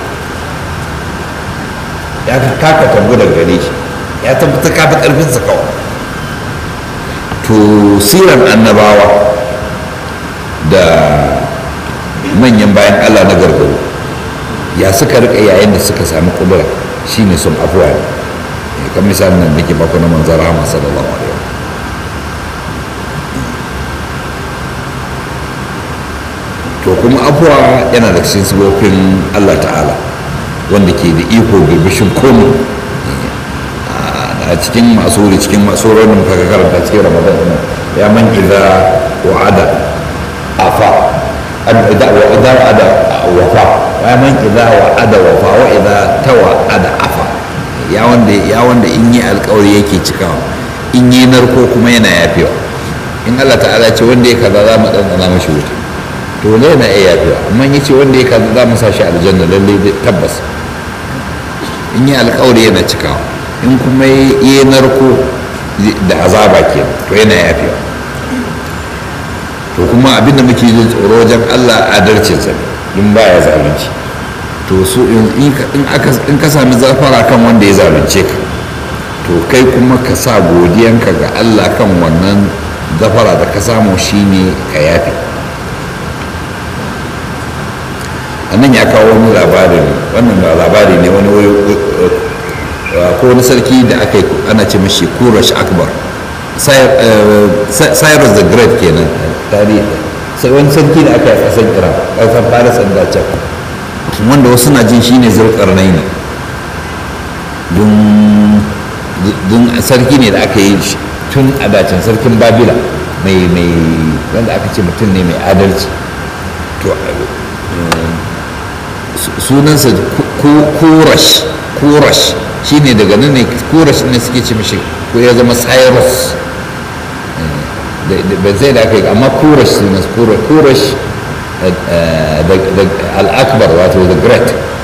ya ka kaka tambu daga gare shi ya tabbata kafi karfinsa kawai to siran annabawa da manyan bayan allah na gargaro ya suka rika yayin da suka sami kudura shine sun afuwa ne kan misalin nan nake baku na manzara rahama sallallahu alaihi to kuma afuwa yana da cikin sabobin Allah ta'ala wanda ke da iko birbishin komi a cikin masu wuri cikin masu da muka karanta cikin ramadan ya man idza wa'ada afa idza wa'ada wafa ya man idza wa'ada wafa wa idza tawa'ada afa ya wanda ya wanda in yi alkawari yake cikawa in yi narko kuma yana yafewa in allah ta'ala ce wanda ya kaza za mu ɗanɗana mashi wuta to ne na iya yafiwa amma ya ce wanda ya kaza za mu sa shi aljanna lallai tabbas in yi alkawari yana cikawa in kuma yi narko da azaba ke to yana yafewa to kuma abinda muke jin tsoro wajen allah adalcinsa in ba ya zalunci to su in ka sami zafara kan wanda ya zalunce ka to kai kuma ka sa godiyanka ga allah kan wannan zafara da ka samu shine ka yafe a nan ya kawo wani labarin wannan labari ne wani ko wani sarki da aka yi ana ce mashi kurash akbar cyrus the great kenan tarihi sai wani sarki da aka yi kasan iran kasan paris and dace wanda wasu na jin shine zulkarnai ne don sarki ne da aka yi tun a dacin sarkin babila mai mai wanda aka ce mutum ne mai adalci to sunansa kurash kurash shine daga nan ne kurash ne suke ce mishi ko ya zama cyrus ba zai da aka yi amma kurash sunan kurash al-akbar wato the great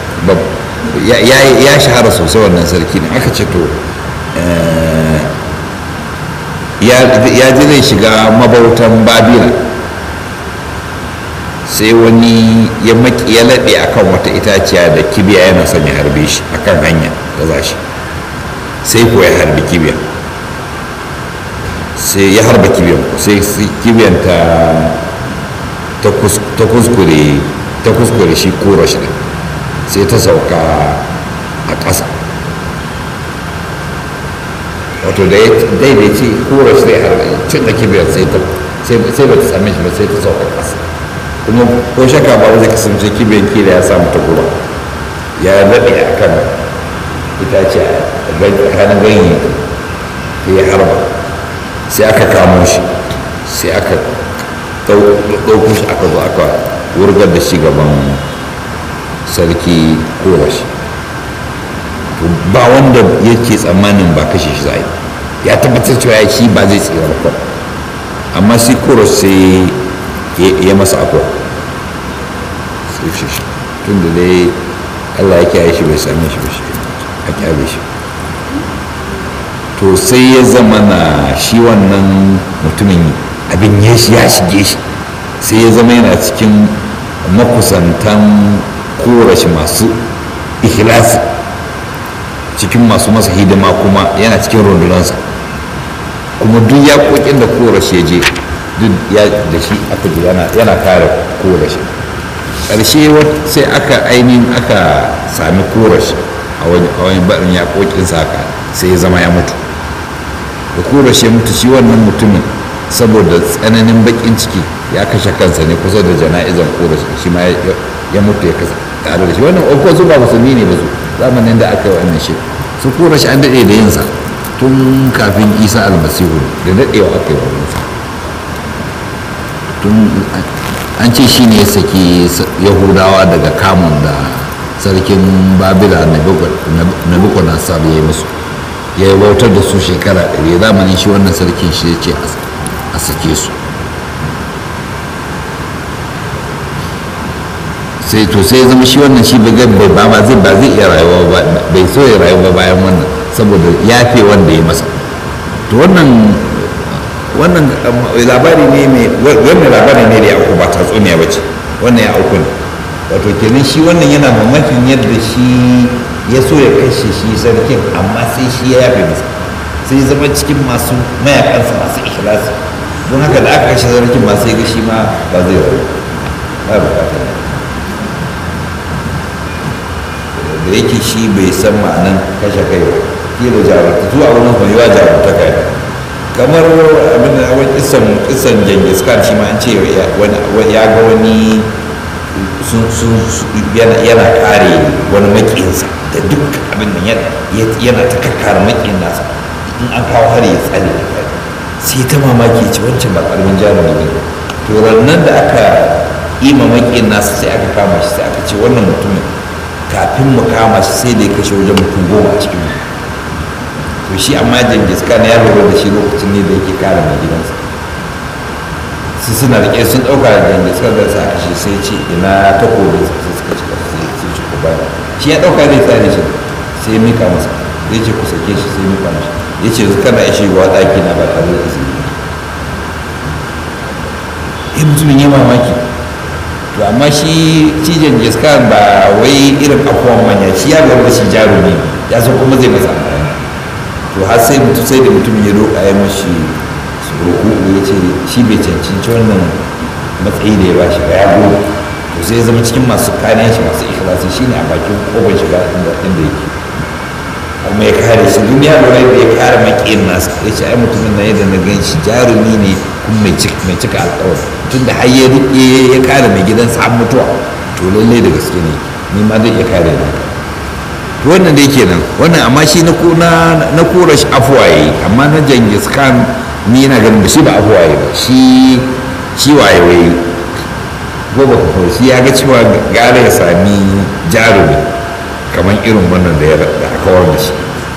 ya shahara sosai wannan sarki ne aka ce to ya ji zai shiga mabautan babila sai wani ya maki ya laɗe akan wata itaciya da kibiya yana son ya harbe shi akan hanya da za shi sai ko ya harbi kibiya sai ya harba kibiyan sai kibiyan ta ta kuskure ta kuskure shi kura shi sai ta sauka a ƙasa wato da ya daidaici kura shi zai harba cin da kibiyar sai ba ta same shi ba sai ta sauka ƙasa kuma ko shaka ba zai kasance kibiyan kila ya samu ta kuma ya daɗe a kan itace a kanan ganye ya harba sai aka kamo shi sai aka ɗauko shi aka zo aka wurgar da shi gaban sarki kowashi ba wanda yake tsammanin ba kashe shi zai ya tabbatar cewa shi ba zai tsira ba amma shi koros sai ya masa akwa sai shi tun da dai allah ya kiyaye shi bai same shi ba shi a kyale shi to sai ya zama na shi wannan mutumin abin ya shige shi sai ya zama yana cikin makusantan korashi masu ikhlasi cikin masu masa hidima kuma yana cikin rundunansa kuma duk ya kokin da korashi ya je duk ya da shi aka ji yana kare korashi ƙarshe sai aka ainihin aka sami korashi a wani barin ya kokinsa haka sai ya zama ya mutu da korashi ya mutu shi wannan mutumin saboda tsananin bakin ciki ya kashe kansa ne kusa da jana'izan korashi shi ma ya mutu ya kasa tare da shi wannan ko su ba musulmi ne ba su zamanin da aka yi wannan shi su korashi an daɗe da yinsa tun kafin isa almasihu da daɗewa aka yi wannan sa tun an ce shi ne ya saki yahudawa daga kamun da sarkin babila nabucodonosor ya yi musu ya yi bautar da su shekara ɗari zamanin shi wannan sarkin shi ya ce a sake su sai to sai ya zama shi wannan shi bai ba ba zai ba zai iya rayuwa ba bai so ya rayuwa bayan wannan saboda yafe wanda ya masa to wannan wannan labari ne mai wannan labari ne da ya auku ba tatsuniya ba ce wannan ya auku ne wato kenan shi wannan yana mamakin yadda shi ya so ya kashe shi sarkin amma sai shi ya yafe masa sai zama cikin masu mayakansa masu ikhlasi don haka da aka kashe sarkin ma sai ga shi ma ba zai rayu ba bukatar da yake shi bai san ma'anan kashe kai ba kila jarumta zuwa wani kwaiwa jarumta kai kamar abin da wani kisan kisan jengis khan shi ma an ce ya ga wani yana kare wani makinsa da duk abin da yana ta kakkara makin nasa in an kawo hari ya tsare sai ta mamaki ce wancan ba karamin jarumi ne to nan da aka yi makin nasa sai aka kama shi sai aka ce wannan mutumin kafin mu kama shi sai da ya kashe wajen mutum goma a cikin to shi amma jangis khan ya lura da shi lokacin ne da yake kare mai gidansa su suna rike sun ɗauka da yanzu suka da sa kashe sai ce ina takobin sa sai suka cika sai sai ci ku baya shi ya ɗauka zai tsare shi sai ya mika masa zai ce ku sake shi sai ya mika masa ya ce yanzu kana ishe wa ɗaki na ba tare da izini ya mutumin ya mamaki to amma shi cijin jiskar ba wai irin afuwan manya shi ya gaba shi jarumi ya so kuma zai masa amfani to har sai mutum sai da mutum ya roƙa ya mashi roƙo ya ce shi bai cancanci wannan matsayi da ya ba shi ba ya gode to sai ya zama cikin masu kariya shi masu ikhlasi shi ne a bakin kofar shiga inda inda yake kuma ya kare shi duniya lura da ya kare maƙiyin nasa ya ce ai mutumin na yadda na gan shi jarumi ne kuma mai cika alƙawari tunda har ya riƙe ya kare mai gidansa an mutuwa to lallai da gaske ne ni ma zai iya kare ni to wannan dai kenan wannan amma shi na na kura shi afuwaye amma na jangis khan ni yana ganin da shi ba afuwaye ba shi shi waye waye ko ba ku shi ya ga cewa gara ya sami jarumi kamar irin wannan da ya da aka war da shi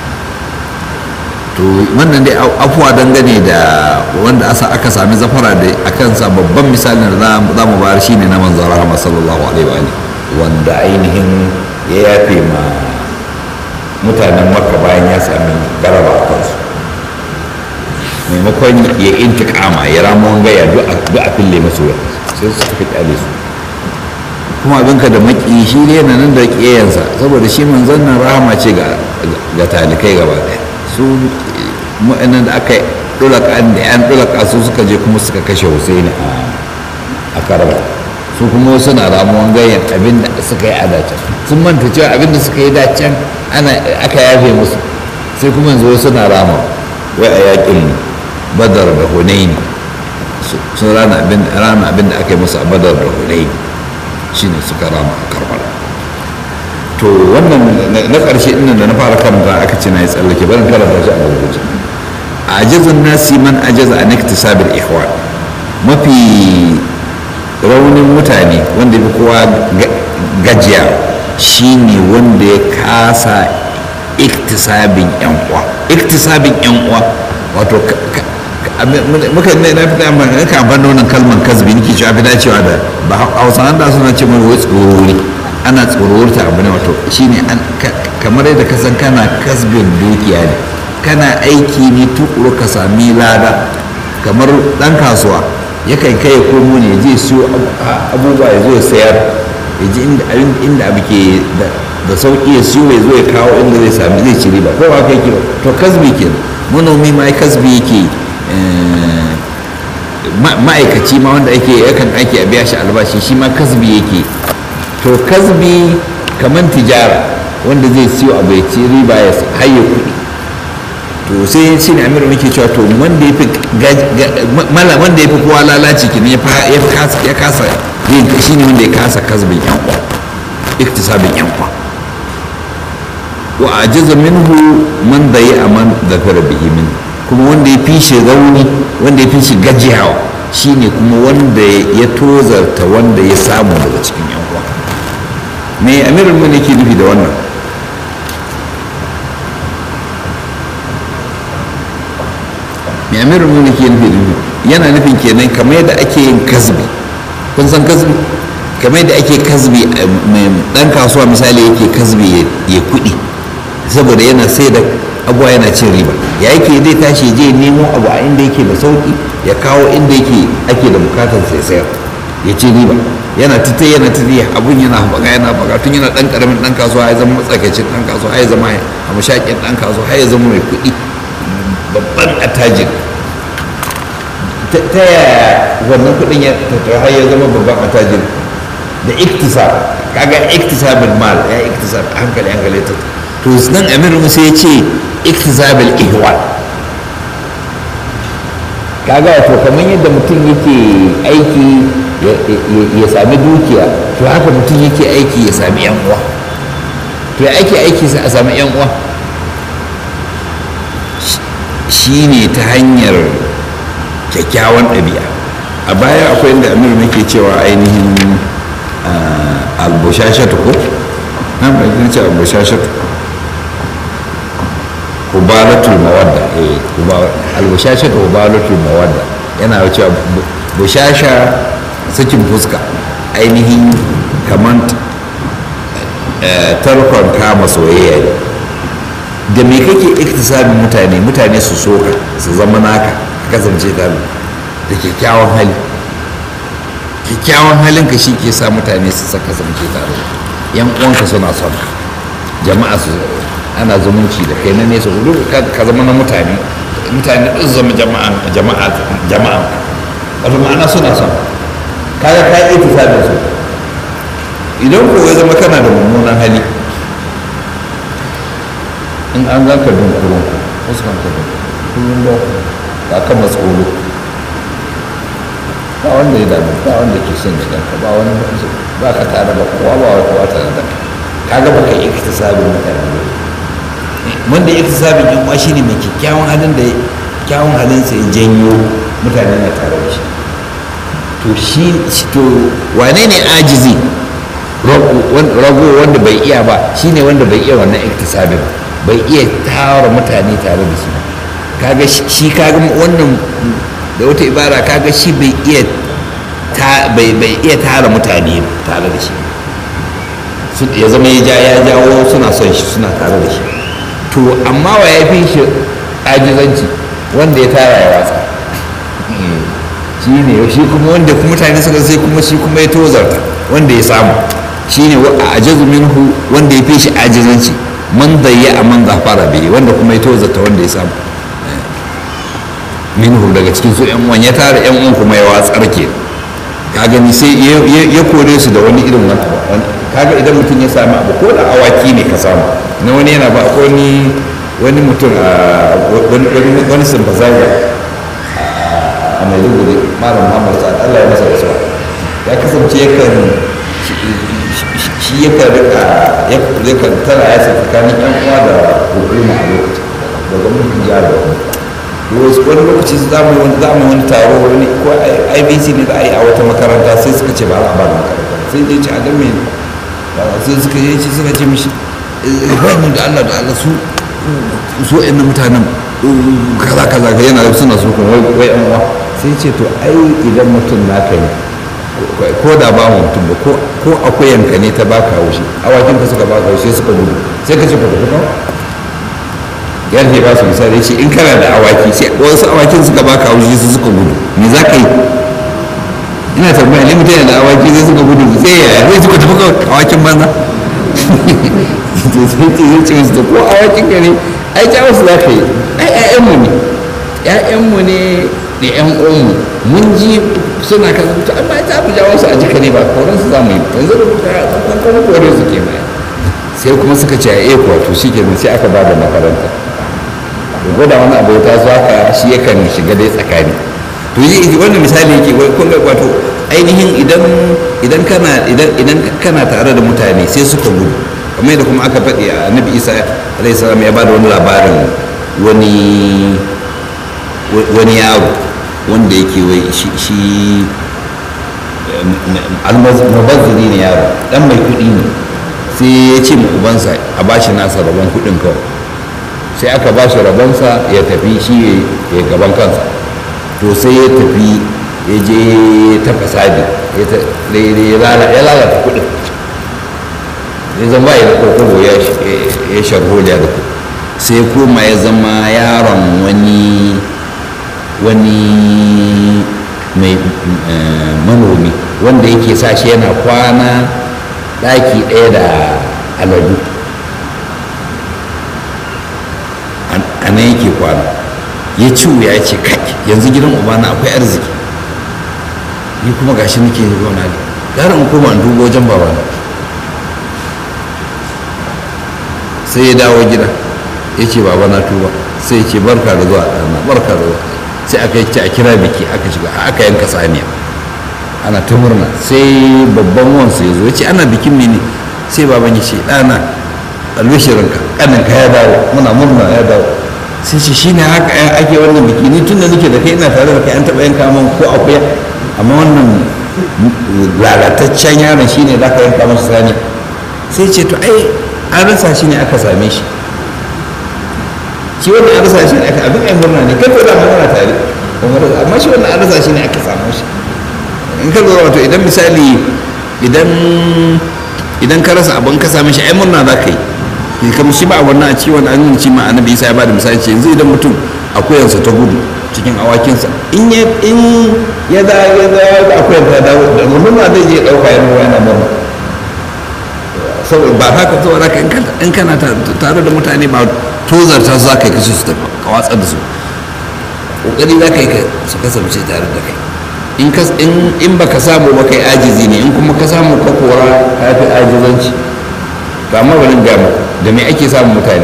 to wannan dai afuwa dangane da wanda aka sami zafara da a kansa babban misalin da za mu bayar shine na manzon rahama sallallahu alaihi wa wanda ainihin ya yafe ma mutanen makka bayan ya sami garaba a kansu maimakon ya intikama ya ramuwan gaya duk a fille masu wuya sai su tafi kyale su kuma abinka da maki shi ne na nan da ƙiyayensa saboda shi manzon nan rahama ce ga talikai gaba ɗaya su mu'annan da aka dulaka da yan dulaka su suka je kuma suka kashe Husaini a Karba su kuma suna ramuwan ganyen abin da suka yi a dace sun manta cewa abin da suka yi dacen ana aka yafe musu sai kuma yanzu suna rama wai a yakin badar da hunaini sun rana abin rana abin da aka yi musu a badar da hunaini shine suka rama a karbala to wannan na ƙarshe ɗin da na fara karanta aka ce na yi tsallake barin karanta shi a gurguje a ajazin nasi man ajaza an iktisabil ihwan mafi raunin mutane wanda ya fi kowa gajiya shine wanda ya kasa iktisabin yan uwa iktisabin yan uwa wato muka ne na fita amma na kan ban wannan kalman kasbi nake cewa fi dacewa da ba hausa da suna ce mai wai tsorori ana tsororta abu ne wato shine kamar yadda ka san kana kasbin dukiya ne kana aiki ne tukuru ka sami lada kamar dan kasuwa yakan kai ya komo ne je siyo abubuwa ya zo ya sayar ya ji inda abu ke da sauki ya siyo ya zo ya kawo inda zai sami zai ci riba ko ba kai ke to kasbi ke manomi ma kasbi yake ma'aikaci ma wanda ake yakan aiki a biya shi albashi shi ma kasbi yake to kasbi kamar tijara wanda zai siyo abu ya ci riba ya haye kuɗi to sai ya ce ne amiru muke cewa to wanda ya fi mala wanda ya fi kowa lalaci ki ne ya kasa yin shi ne wanda ya kasa kasbin yan kwa iktisabin yan kwa wa ajaza minhu man da ya aman da fara bihi min kuma wanda ya fi shi rauni wanda ya fi shi gajiyawa shine kuma wanda ya tozarta wanda ya samu daga cikin yan kwa me amirin mu ne ke nufi da wannan me amirin mu ne ke nufi da yana nufin kenan kamar yadda ake yin kasbi kun san kasbi kamar yadda ake kasbi mai dan kasuwa misali yake kasbi ya kuɗi saboda yana sai da abuwa yana cin riba ya yake zai tashi je nemo abu a inda yake da sauki ya kawo inda yake ake da bukatar sai sayar ya ci riba yana tita yana tita abun yana haɓaka yana haɓaka tun yana ɗan ƙaramin ɗan kasuwa ya zama matsakaicin ɗan kasuwa ya zama a mashaƙin ɗan kasuwa ya zama mai kuɗi babban attajir ta yaya wannan kuɗin ya tattara har ya zama babban attajir da iktisab kaga iktisabul mal ya iktisab hankali hankali ta to nan amir musa ya ce iktisabul ihwal kaga wato kamar yadda mutum yake aiki ya sami dukiya to haka mutum yake aiki ya sami yan uwa to ya aiki aiki a sami yan uwa shi ne ta hanyar kyakkyawan ɗabi'a a baya akwai inda amir nake cewa ainihin albushashatu ko na mai ce albushashatu kubalatul mawadda eh albashashatu kubalatul mawadda yana cewa bushasha sakin fuska ainihin kamar tarkon kama soyayya ne da me kake iktisabin mutane mutane su soka su zama naka ka kasance tare da kyakkyawan hali kyakkyawan halinka shi ke sa mutane su saka kasance tare yan uwanka suna son ka jama'a su ana zumunci da kai na nesa hudu ka zama na mutane mutane ɗin zama jama'a jama'a jama'a wato ma'ana suna son kaga ka yi iktisabin su idan ko ya zama kana da mummunan hali in an za ka dunkurun fuskan ka da kullum da ba ka matsolo ba wanda ya dami ba wanda ke son gidan ka ba wani ba ka tare da kowa ba wa kowa tare da ka ga ba ka yi ikita sabin mutane ba wanda ya ikita sabin yan uwa shine mai kyakkyawan halin da kyawun halin sa ya janyo mutane na tare da shi to shi to wane ne ajizi rago wanda bai iya ba shine wanda bai iya wannan iktisabi ba bai iya tara mutane tare da shi kaga shi kaga wannan da wata ibara kaga shi bai iya bai bai iya tara mutane tare da shi ya zama ya ja ya jawo suna son shi suna tare da shi to amma wa ya fi shi ajizanci wanda ya tara ya watsa shi ne shi kuma wanda mutane suka sai kuma shi kuma ya tozarta wanda ya samu shi ne a ajazu minhu wanda ya fi shi ajizanci man zayya a man zafara bihi wanda kuma ya tozarta wanda ya samu minhu daga cikin su yan uwan ya tara yan uwan kuma ya watsar ke ka gani sai ya kore su da wani irin wani kaga idan mutum ya sami abu ko da awaki ne ka samu na wani yana ba ko ni wani mutum a wani sympathizer a maiduguri malam muhammad sa'ad allah ya masa rasuwa ya kasance yakan shi yakan rika yakan tara ya sa tsakanin yan uwa da hukuma a lokacin da gwamnatin jihar da wani lokaci za mu wani za mu wani taro wani ko ibc ne za a yi a wata makaranta sai suka ce ba za a ba da makaranta sai dai ce a dan me sai suka yi ce suka ce mishi ibrahim da allah da allah su su yan mutanen kaza kaza ka yana suna so kuma wai yan uwa sai ce to ai idan mutum naka ne ko da ba mu mutum ba ko akuyanka ne ta baka haushi awakin ka suka baka haushi suka gudu sai ka ce ku tafi kawai yarfe ba su misali ce in kana da awaki sai wasu awakin suka baka haushi su suka gudu me za ka yi ina tambaya ne mutum yana da awaki sai suka gudu sai yaya zai suka tafi kawai awakin banza sai ce zai ce musu ko awakin ka ne ai ja wasu za ka yi ai ƴaƴanmu ne ƴaƴanmu ne da ƴan uwanmu mun ji suna kan to amma ta mu jawo su a jika ne ba koran su za mu yi yanzu da kuma koran su ke mai sai kuma suka ce a eko to shi ke sai aka ba da makaranta da gwada wani abu ta zo haka shi yakan shiga dai tsakani to yi wannan misali yake kun ga wato ainihin idan idan kana idan idan kana tare da mutane sai suka gudu kamar yadda kuma aka faɗi a annabi isa alaihi salam ya ba da wani labarin wani wani yaro wanda yake wai shi almabazzini ne yaro dan mai kuɗi ne sai ya ce ma ubansa a bashi nasa rabon kuɗin kawai sai aka ba shi rabonsa ya tafi shi ya gaban kansa to sai ya tafi ya je ta fasadi ya lalata kuɗin ya zama ya kokobo ya sharholiya da ku sai kuma ya zama yaron wani wani mai manomi wanda yake sa shi yana kwana ɗaki ɗaya da aladu a nan yake kwana ya ci wuya ya ce kai yanzu gidan ubana akwai arziki ni kuma gashi nake zauna ne gara in koma in dubo wajen babana sai ya dawo gida ya ce baba na tuba sai ya ce barka da zuwa ɗana barka da zuwa sai aka ce a kira biki aka shiga aka yanka saniya ana ta murna sai babban wansu ya zo ya ce ana bikin mene sai baban ya ce ɗana albishirinka ƙaninka ya dawo muna murna ya dawo sai ce shine haka ake wannan biki ni tun da nake da kai ina tare da kai an taɓa yanka min ko akuya amma wannan lalataccen yaron shine za ka yanka masa sani sai ce to ai an rasa shi ne aka same shi shi wannan an rasa shi ne aka abin ai murna ne kai ko da magana tare amma shi wannan an rasa shi ne aka samu shi in ka lura wato idan misali idan idan ka rasa abin ka same shi ai murna za ka yi kamar shi ba a wannan a ciwon an yi ci ma annabi isa ya ba da misali ce yanzu idan mutum akuyansa ta gudu cikin awakinsa in ya in ya da ya da akuyar ta dawo da murna zai je dauka yana yana murna saboda ba haka saboda haka in kana tare da mutane ba tozarta su za ka yi kashe su tafi ka watsar da su kokari za ka yi su kasance tare da kai in ba ka samu ba kai ajizi ne in kuma ka samu ka kora ka fi ajizanci to amma bari ga mu da me ake samun mutane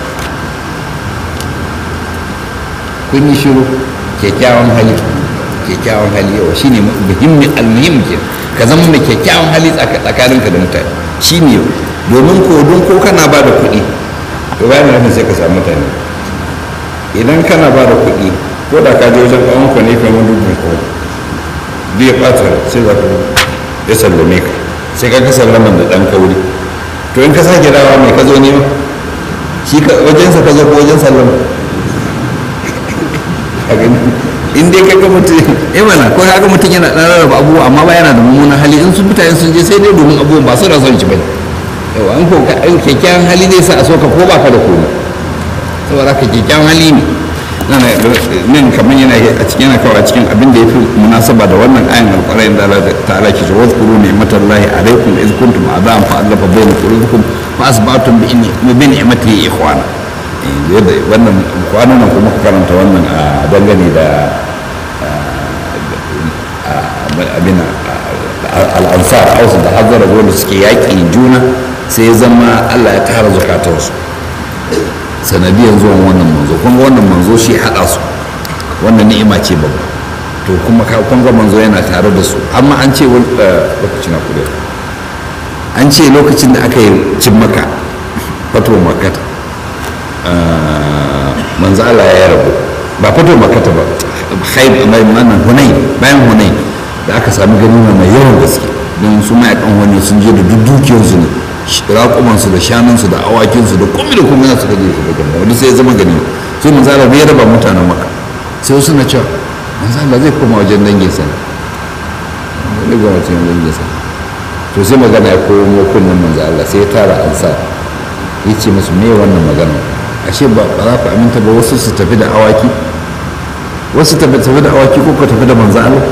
kun yi shiru kyakkyawan hali kyakkyawan hali yawa shine muhimmin almuhim ke ka zama mai kyakkyawan hali tsakaninka da mutane shine domin ko don ko kana ba da kuɗi to bayan nufin sai ka samu mutane idan kana ba da kuɗi ko da ka je wajen ɗan ka ne kamar dubu ko zai ɓata sai za ka ya sallame ka sai ka ka sallaman da ɗan kauri to in ka sake dawa mai ka zo nema shi wajensa ka zo ko wajen sallama in dai kaga mutum eh mana ko kaga mutum yana dan rarraba abubuwa amma ba yana da mummunan hali in sun mutane sun je sai dai domin abubuwan ba su da son ci bane yawa an ko kyakkyawan hali zai sa a soka ko ba ka da komai saboda ka kyakkyawan hali ne nan kamar yana a cikin yana kawai a cikin abin da ya fi munasaba da wannan ayan alƙwarai da Allah ta'ala ke ce wazkuru ni'matallahi alaikum iz kuntum a'da'an fa allafa bayna qulubikum fa asbatum bi ni'matihi ikhwana wannan kwanan nan kuma karanta wannan a dangane da abin al'ansar hausa da hazara wanda suke yaƙi juna sai ya zama allah ya tara zukatarsu sanadiyan zuwan wannan manzo kuma wannan manzo shi haɗa su wannan ni'ima ce babba to kuma kun ga manzo yana tare da su amma an ce lokacin na kudai an ce lokacin da aka yi cin maka fato makata manzo Allah ya rabu ba fato makata ba haib mai manan hunai bayan hunai da aka sami ganima mai yawan gaske don su mayakan wani sun je da duk dukiyarsu ne raƙumansu da shanunsu da awakinsu da komai da komai na suka je su da ganima wani sai ya zama ganima sai manzo Allah ya raba mutanen maka sai wasu na cewa manzo Allah zai koma wajen dangin sa ne zai koma wajen dangin sa to sai magana ya komo kunnen manzo Allah sai ya tara ansa ya ce musu me wannan magana ashe ba za ku aminta ba wasu su tafi da awaki wasu tafi da awaki ko ku tafi da manzo Allah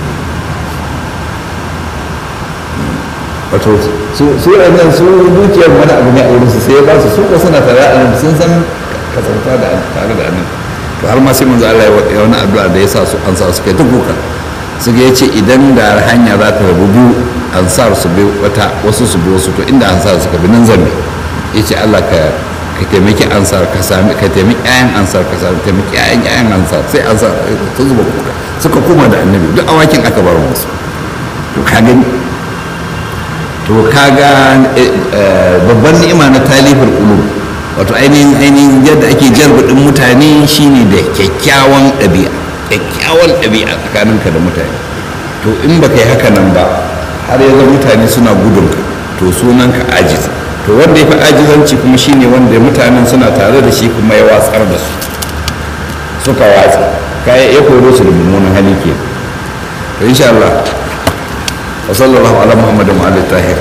wato su su nan su dukiyar wani abu ne a wurin su sai ya ba su su ko suna tare a nan sun san kasanta da tare da annabi to har ma sai manzo Allah ya wani addu'a da ya sa su an sa su kai ta kuka su ga yace idan da hanya za ta rabu biyu ansar su bi wata wasu su bi wasu to inda ansar suka bi nan zambe yace Allah ka ka taimaki ansar ka sami ka taimaki ƴaƴan ansar ka sami taimaki ƴaƴan ƴaƴan ansar sai ansar ta zuba kuka suka koma da annabi duk awakin aka bar musu to ka gani to kaga babban ni'ima na talifar qulub wato ainihin ainihin yadda ake jarbadin mutane shine da kyakkyawan ɗabi'a kyakkyawan ɗabi'a tsakaninka da mutane to in baka yi haka nan ba har yanzu mutane suna gudunka to sunanka ajiz to wanda ya fi ajizanci kuma shine wanda mutanen suna tare da shi kuma ya watsar da su suka watsa kaya ya koro su da mummunan hali ke to insha Allah wa sallallahu ala muhammadin wa alihi tahir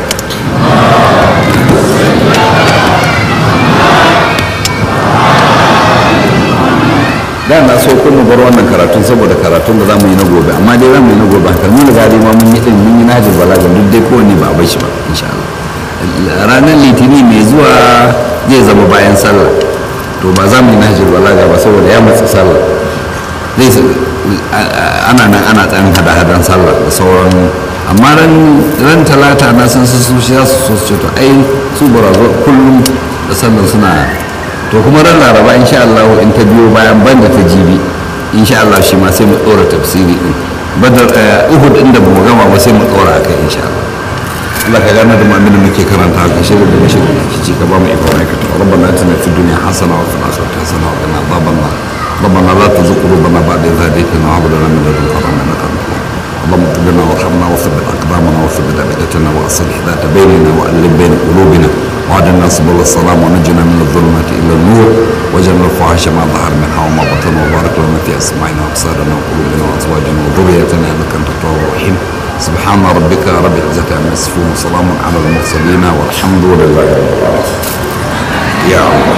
da na so kun bar wannan karatun saboda karatun da zamu yi na gobe amma dai zamu yi na gobe har mun riga dai ma mun yi din mun yi najin balaga duk dai kowanne ba a bar shi ba insha Allah ranar litini mai zuwa zai zama bayan sallah to ba za mu yi najin balaga ba saboda ya matsa sallah zai ana nan ana tsayin hada-hadan sallah da sauran amma ran talata na san su su za su so ce to ai su barazo kullum da sallan suna to kuma ran laraba insha Allah in ta biyo bayan banda ta jibi insha Allah shi ma sai mu dora tafsiri din badar uhud inda ba mu gama ba sai mu dora akai insha Allah Allah ka gane da mu'minin muke karanta ka shirin da mashi da kici ka ba mu ikon aikata rabbana atina fid dunya hasana wa fil akhirati hasana wa qina adhaban nar ربنا لا تزغ قلوبنا بعد إذ هديتنا وهب لنا من لدنك رحمة إنك أنت اللهم اغفر لنا وارحمنا وثبت أقدامنا وثبت أبدتنا وأصلح ذات بيننا وألف بين قلوبنا وعدنا سبل السلام ونجنا من الظلمات إلى النور وجعلنا الفواحش ما ظهر منها وما بطن وبارك لنا في أسماعنا وأبصارنا وقلوبنا وأزواجنا وذريتنا إنك أنت التواب الرحيم سبحان ربك رب العزة عما يصفون وسلام على المرسلين والحمد لله رب العالمين يا الله